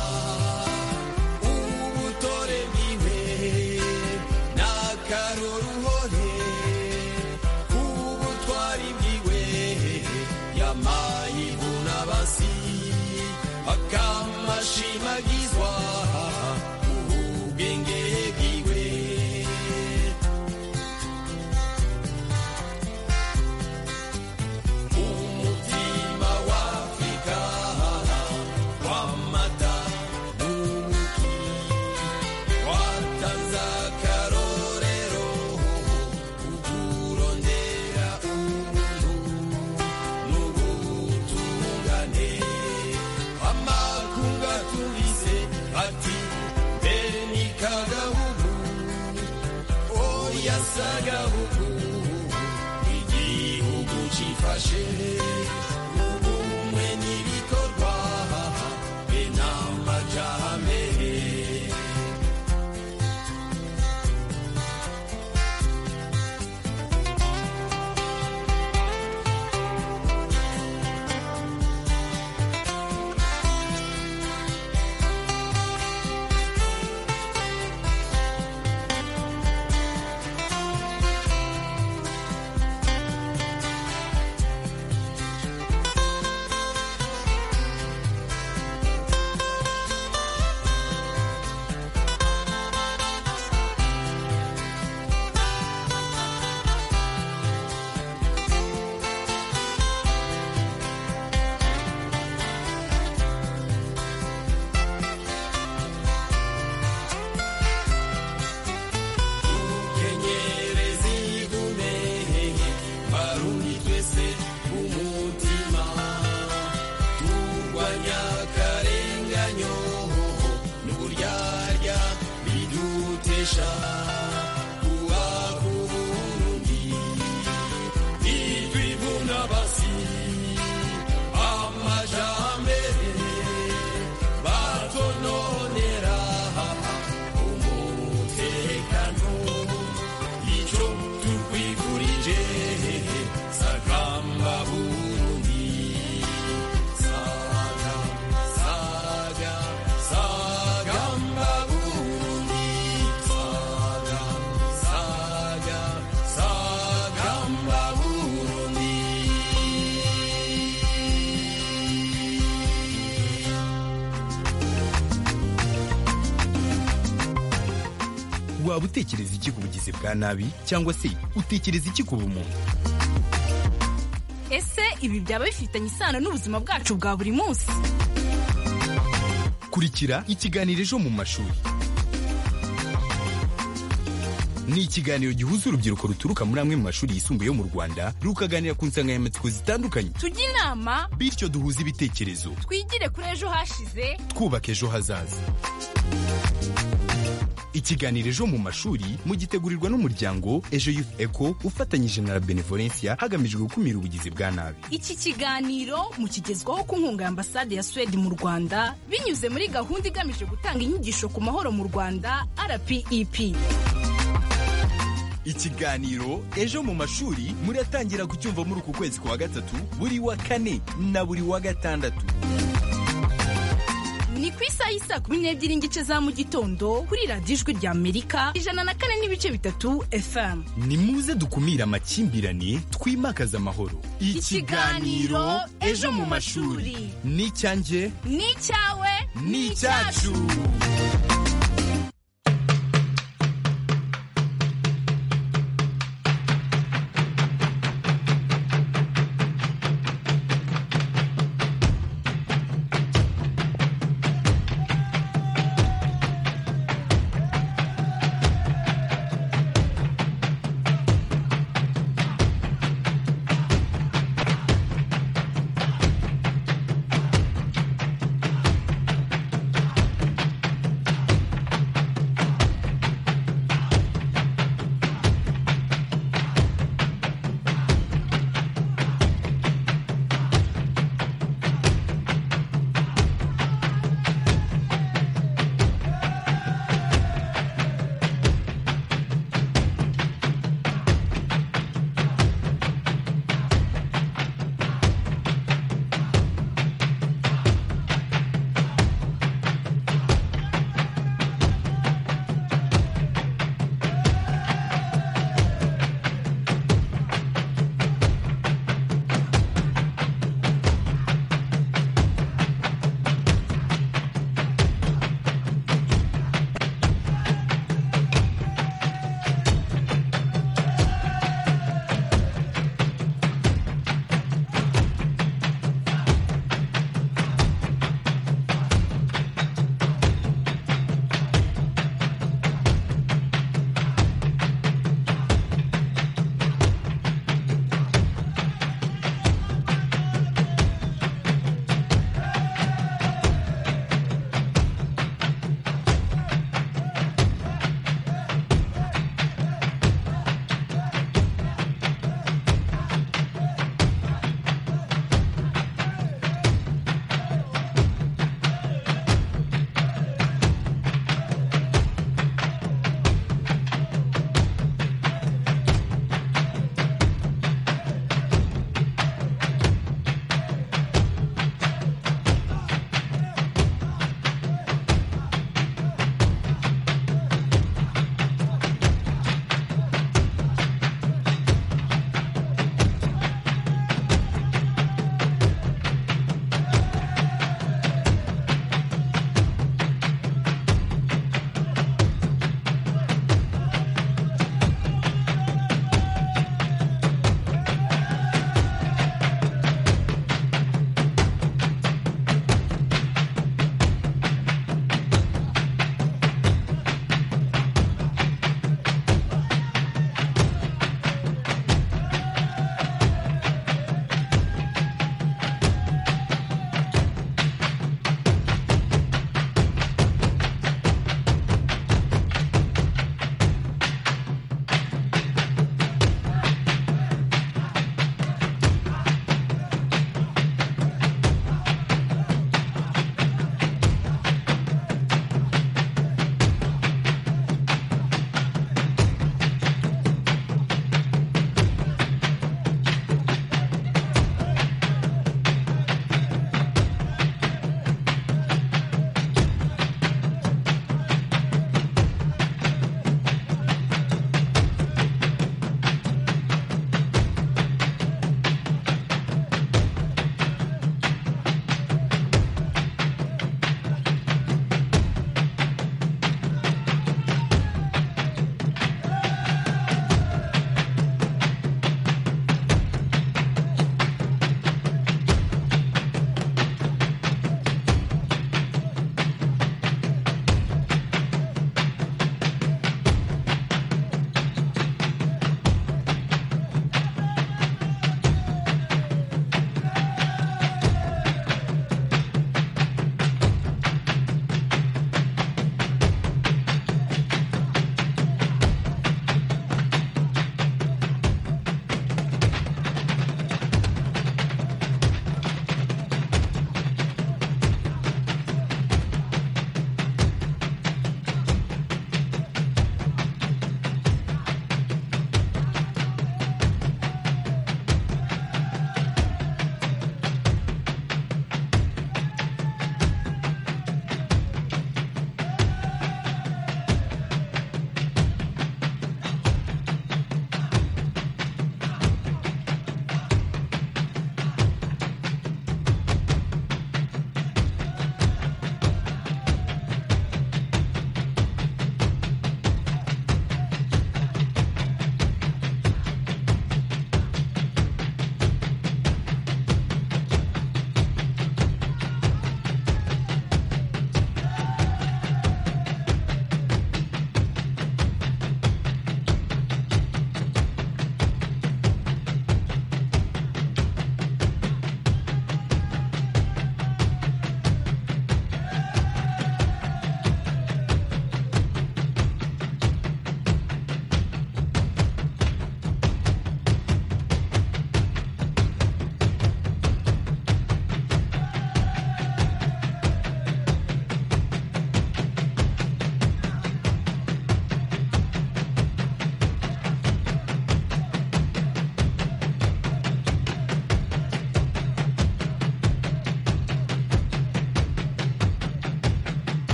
ubutore bwiwe n'akaroruhore ubutwari bwiwe yamayibuna basi akamashimagizwa ubwenge bwiwe umutima w'afurika w'amata n'ubuki watanze akarorero ukurondera ubuntu n'ubutungane amakunga tubise ati mbere ni kagahugu oya sagahugu igihugu cifashe ubumwe n'ibikorwa be n'amajambere kenyerezi igume barundi twese umutima turwanya akarenganyo n'uburyarya bidutesha kuba ku burundi itwivuna basi amajambere batononera umutekano ico tukwifurije sagamba burundi saga saga sagamba burundi saga saga sagamba burundi waba utekereza iki ku bugizi bwa nabi cyangwa se utekereza iki ku bumuntu ese ibi byaba bifitanye isano n'ubuzima bwacu bwa buri munsi kurikira ikiganiro ejo mu mashuri ni ikiganiro gihuza urubyiruko ruturuka muri amwe mu mashuri yisumbuye yo mu rwanda rukaganira ku nsanganyamatsiko zitandukanye tujye inama bityo duhuze ibitekerezo twigire kuri ejo hashize twubaka ejo hazaza ikiganiro ejo mu mashuri mugitegurirwa n'umuryango ejo youth eco ufatanyije na la benevolencia hagamijwe gukumira ubugizi bwa nabi iki kiganiro mukigezwaho ku nkunga ya ambasade ya swede mu rwanda binyuze muri gahunda igamije gutanga inyigisho ku mahoro mu rwanda rpep ikiganiro ejo mu mashuri muratangira kucyumva muri uku kwezi kwa gatatu buri wa kane na buri wa gatandatu ni ku isaha y'isa kumi n'ebyiri n'igice za mu gitondo kuri radiyo ijwi rya amerika ijana na kane n'ibice bitatu fm ni muze dukumire amakimbirane twimakaze amahoro Ikiganiro Ejo mu mashuri. ni icyanjye ni icyawe ni icyacu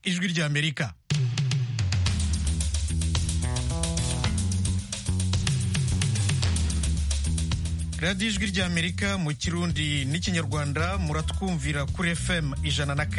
ijwi ry'amerika radiyo ijwi ry'amerika mu kirundi n'ikinyarwanda muratwumvira kuri fm ijana na